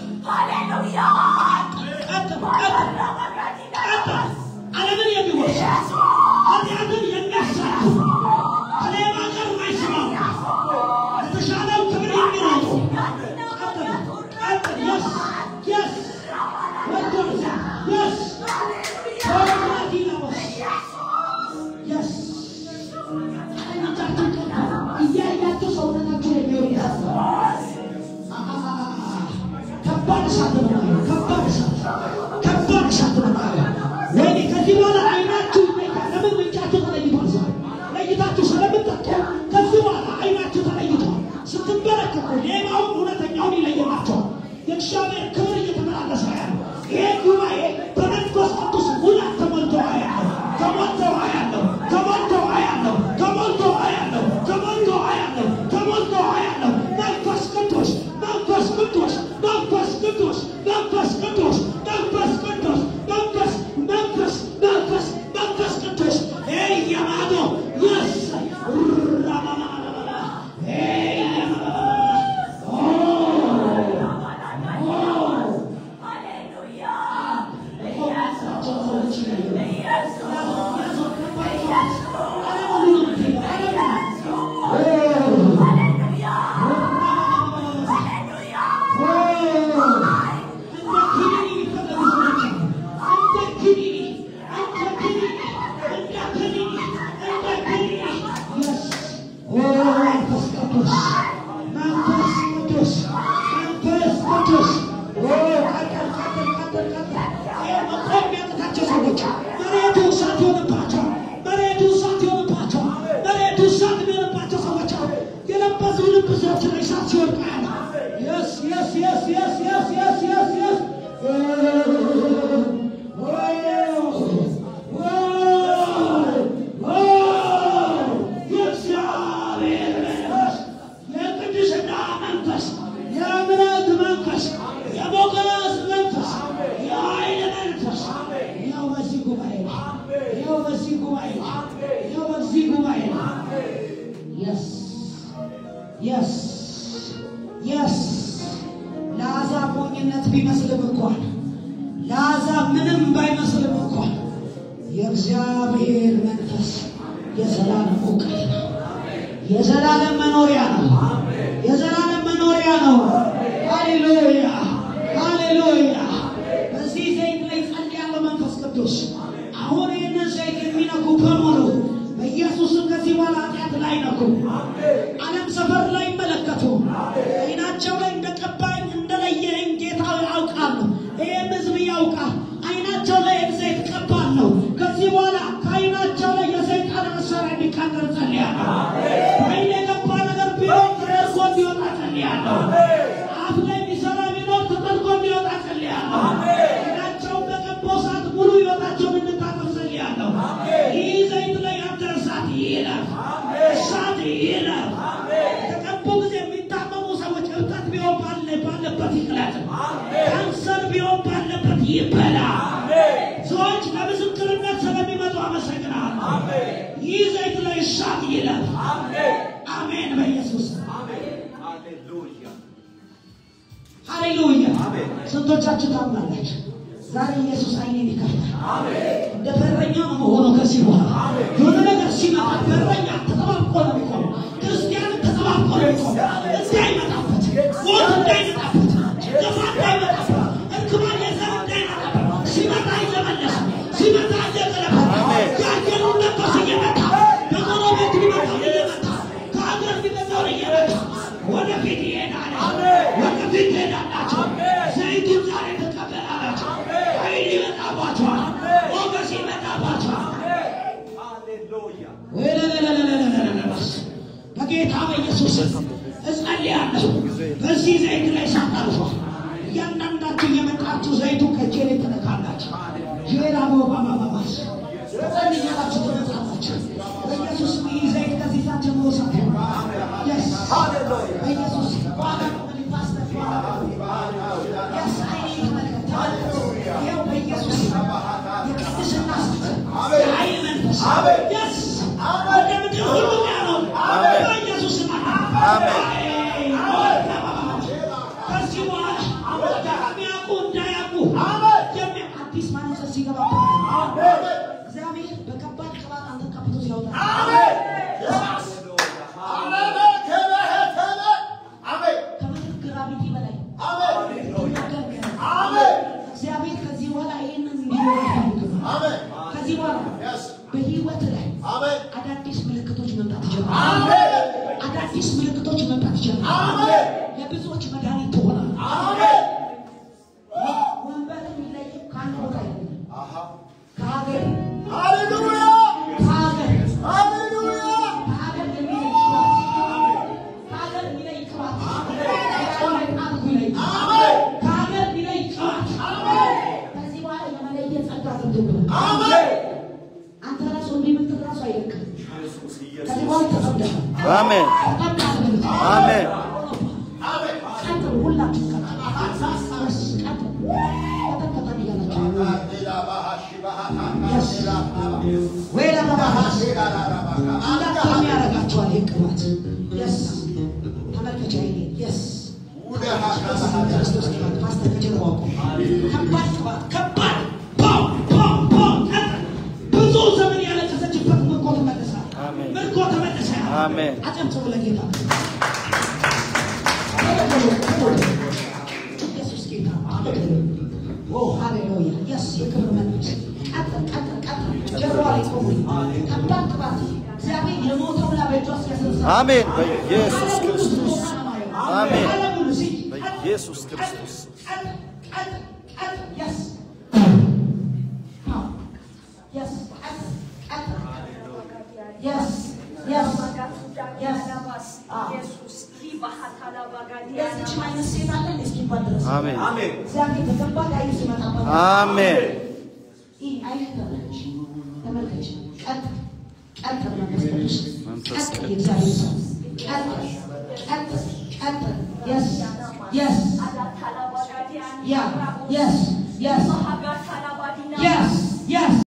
Speaker 1: ቀጥል ቀጥል ቀጥል ዓለምን የሚወርስ ኃጢአትን የሚያሳልፍ ከሌባ ጋር የማይስማሙ የተሻለው ክብር የሚሮጡ ቀጥል ቀጥል የስ የስ ወዶርስ የስ ሆራዲናወስ የስ አይኖቻችሁ ቀጥል እያያችሁ ሰውነታችሁ የሚወርዳል ከባድ እሳት ነው የማየው። ከባድ እሳት ከባድ እሳት ነው የማየው። ወይኔ ከዚህ በኋላ አይናችሁ ይለያል። ለምን ምንጫችሁ ተለይቷል? ዛሬ ለይታችሁ ስለምትጠጡ ከዚህ በኋላ አይናችሁ ተለይቷል። ስትመለከቱ ሌባውን እውነተኛውን ይለየላቸዋል። የእግዚአብሔር ክብር እየተመላለሰ ያለው ይሄ ጉባኤ በመንፈስ ቅዱስ ሙላት ተሞልቶ ያለው ተሞልቶ ያለው ተሞልቶ ያለው ተሞልቶ ያለው ተሞልቶ ያለው ተሞልቶ ያለው መንፈስ ቅዱስ መንፈስ ቅዱስ መንፈስ ቅዱስ መንፈስ ቅዱስ መንፈስ ቅዱስ መንፈስ መንፈስ መንፈስ መንፈስ ቅዱስ እያማዶ የስ Yes, yes, yes, yes, yes, yes, yes, yes. የእግዚአብሔር መንፈስ የቅድስና መንፈስ የእምነት መንፈስ የሞገስ መንፈስ የኃይል መንፈስ ያው በዚህ ጉባኤ ያው በዚህ ጉባኤ ያው በዚህ ጉባኤ የስ የስ የስ ለአሕዛብ ሞኝነት ቢመስልም እንኳን ለአሕዛብ ምንም ባይመስልም እንኳን የእግዚአብሔር መንፈስ የዘላለም እውቀት ነው። የዘላለም መኖሪያ ነው። የዘላለም መኖሪያ ነው። ሃሌሉያ ሃሌሉያ። በዚህ ዘይት ላይ ጸልያለሁ። መንፈስ ቅዱስ አሁን ይህንን ዘይት የሚነኩ በሙሉ በኢየሱስም ከዚህ በኋላ ኃጢአት ላይ ነኩ። ዓለም ሰፈር ላይ ይመለከቱ አይናቸው ላይ እንደቀባኝ እንደለየኝ ጌታ አውቃለሁ። እሳት ይለፍ። አሜን በኢየሱስ ስም። ሃሌሉያ። ስንቶቻችሁ ታምናላችሁ? ዛሬ ኢየሱስ አይኔን ይከፍታል። እንደ በረኛ ነው መሆኑ ከዚህ በኋላ የሆነ ነገር ሲመጣ በረኛ ተጠባብቆ ነው የሚቆመው። ክርስቲያን ተጠባብቆ ነው የሚቆመው። እንዳይመጣበት፣ ሞት እንዳይመጣበት፣ ጭንገፋ እንዳይመጣበት፣ እርግማን የዘር እንዳይመጣበት፣ ሲመጣ እየመለሰ ሲመጣ እየገለበጠ ያየነውን ለበስ እየመታ በጎረቤት ቢመጣው እየመታ ከሀገር ቢመጣው እየመታ ወደፊት ይሄዳል። ወደፊት ትሄዳላችሁ። ዘይቱን ዛሬ ትቀበላላችሁ። ኃይል ይመጣባችኋል። ሞገስ ይመጣባችኋል። ወለለለለለለለለለስ በጌታ በኢየሱስ ስም እጸልያለሁ። በዚህ ዘይት ላይ ሳታልፏል። እያንዳንዳችሁ እየመጣችሁ ዘይቱ ከእጄ ላይ ትነካላችሁ። ጄራ ባባባባስ ጸልያላችሁ ትነካላችሁ። በኢየሱስ ስም ይህ ዘይት ከዚህ ሰዓት ጀምሮ ሳት Yes. በኢየሱስ ስም ዋጋ ፓስተር Yes, I need መለከት ይኸው በኢየሱስ ስም የቅድስና እሳት የኃይል መንፈስ Yes. ወደ ምድር ሁሉ ያለው በኢየሱስ ስም
Speaker 3: አሜን።
Speaker 1: ከዚህ በኋላ የሚያውቁ እንዳያውቁ የሚያ- አዲስ ማንነት ሲገባ እግዚአብሔር በከባድ ቅባት አንተ ቀብቶ ሲያወጣ ከምድር ግራቪቲ በላይ እግዚአብሔር ከዚህ በኋላ ይህንን እንዲሆን አይፈልግም። ከዚህ በኋላ በህይወት ላይ አዳዲስ ምልክቶች መምጣት ይጀምራል። አዳዲስ ምልክቶች መምጣት ይጀምራል። ለብዙዎች መድኃኒት ትሆናል። ወንበር የሚለየው ከአንድ ቦታ አይደለም። ከሀገር ከሀገር ከሀገር የሚለይ ቅባት ከሀገር የሚለይ ቅባት ከሀገር ጣልኩ ይለይ ከሀገር የሚለይ ቅባት ከዚህ በኋላ የመለየት ጸጋ ገብቶብናል። አንተ ራሱ እንዲህ የምትል ራሱ አይደለም። ከዚህ በኋላ ተጸድቀሃል።
Speaker 3: አሜን
Speaker 1: ተጸድቀሃል።
Speaker 3: አሜን
Speaker 1: ቀጥሉ፣ ሁላችሁ ቀጥሉ። እሺ፣ ቀጥሉ። ቀጠል ቀጠል እያላችሁ ወይ ለመባባስ እንዳትተኙ ያደርጋችኋል። ይህ ቅባት የስ ተመልከቻ ይሄ የስ ክርስቶስ ቅባት ፓስተር ከጀርባ አውቁ። ከባድ ቅባት ከባድ ፓው ፓው ፓው ቀጥል። ብዙ ዘመን ያለቀሰችበት ምርኮ ተመለሳል።
Speaker 3: አሜን።
Speaker 1: ምርኮ ተመለሰ።
Speaker 3: አሜን።
Speaker 1: አጨብጭቡ ለጌታ። ኢየሱስ ጌታ ኦ ሃሌሉያ የስ የክብር መንፈስ ቀጥል ቀጥል ቀጥል ጀርባ ላይ ቆሙ ከባድ ቅባት እግዚአብሔር የሞተውን በእጇ ሲያስነሳ
Speaker 3: አሜን በኢየሱስ ክርስቶስ አሜን።
Speaker 1: ዓለም ሁሉ ሲ
Speaker 3: በኢየሱስ ክርስቶስ
Speaker 1: ቀጥል ቀጥል ቀጥል የስ የስ ቀጥል ቀጥል የስ የስ የዚች አይነት ሴት አለ እስኪባል ድረስ
Speaker 3: አሜን
Speaker 1: እግዚአብሔር በከባድ ኃይል ሲመጣባት
Speaker 3: አሜን
Speaker 1: ይህ አይነት ተመልከች ተመልከች ቀጥ ቀጥ መንፈስ ቅዱስ
Speaker 3: መንፈስ
Speaker 1: ቀጥ የእግዚአብሔር ሰው ቀጥ ቀጥ ቀጥ የስ የስ ያ የስ የስ የስ የስ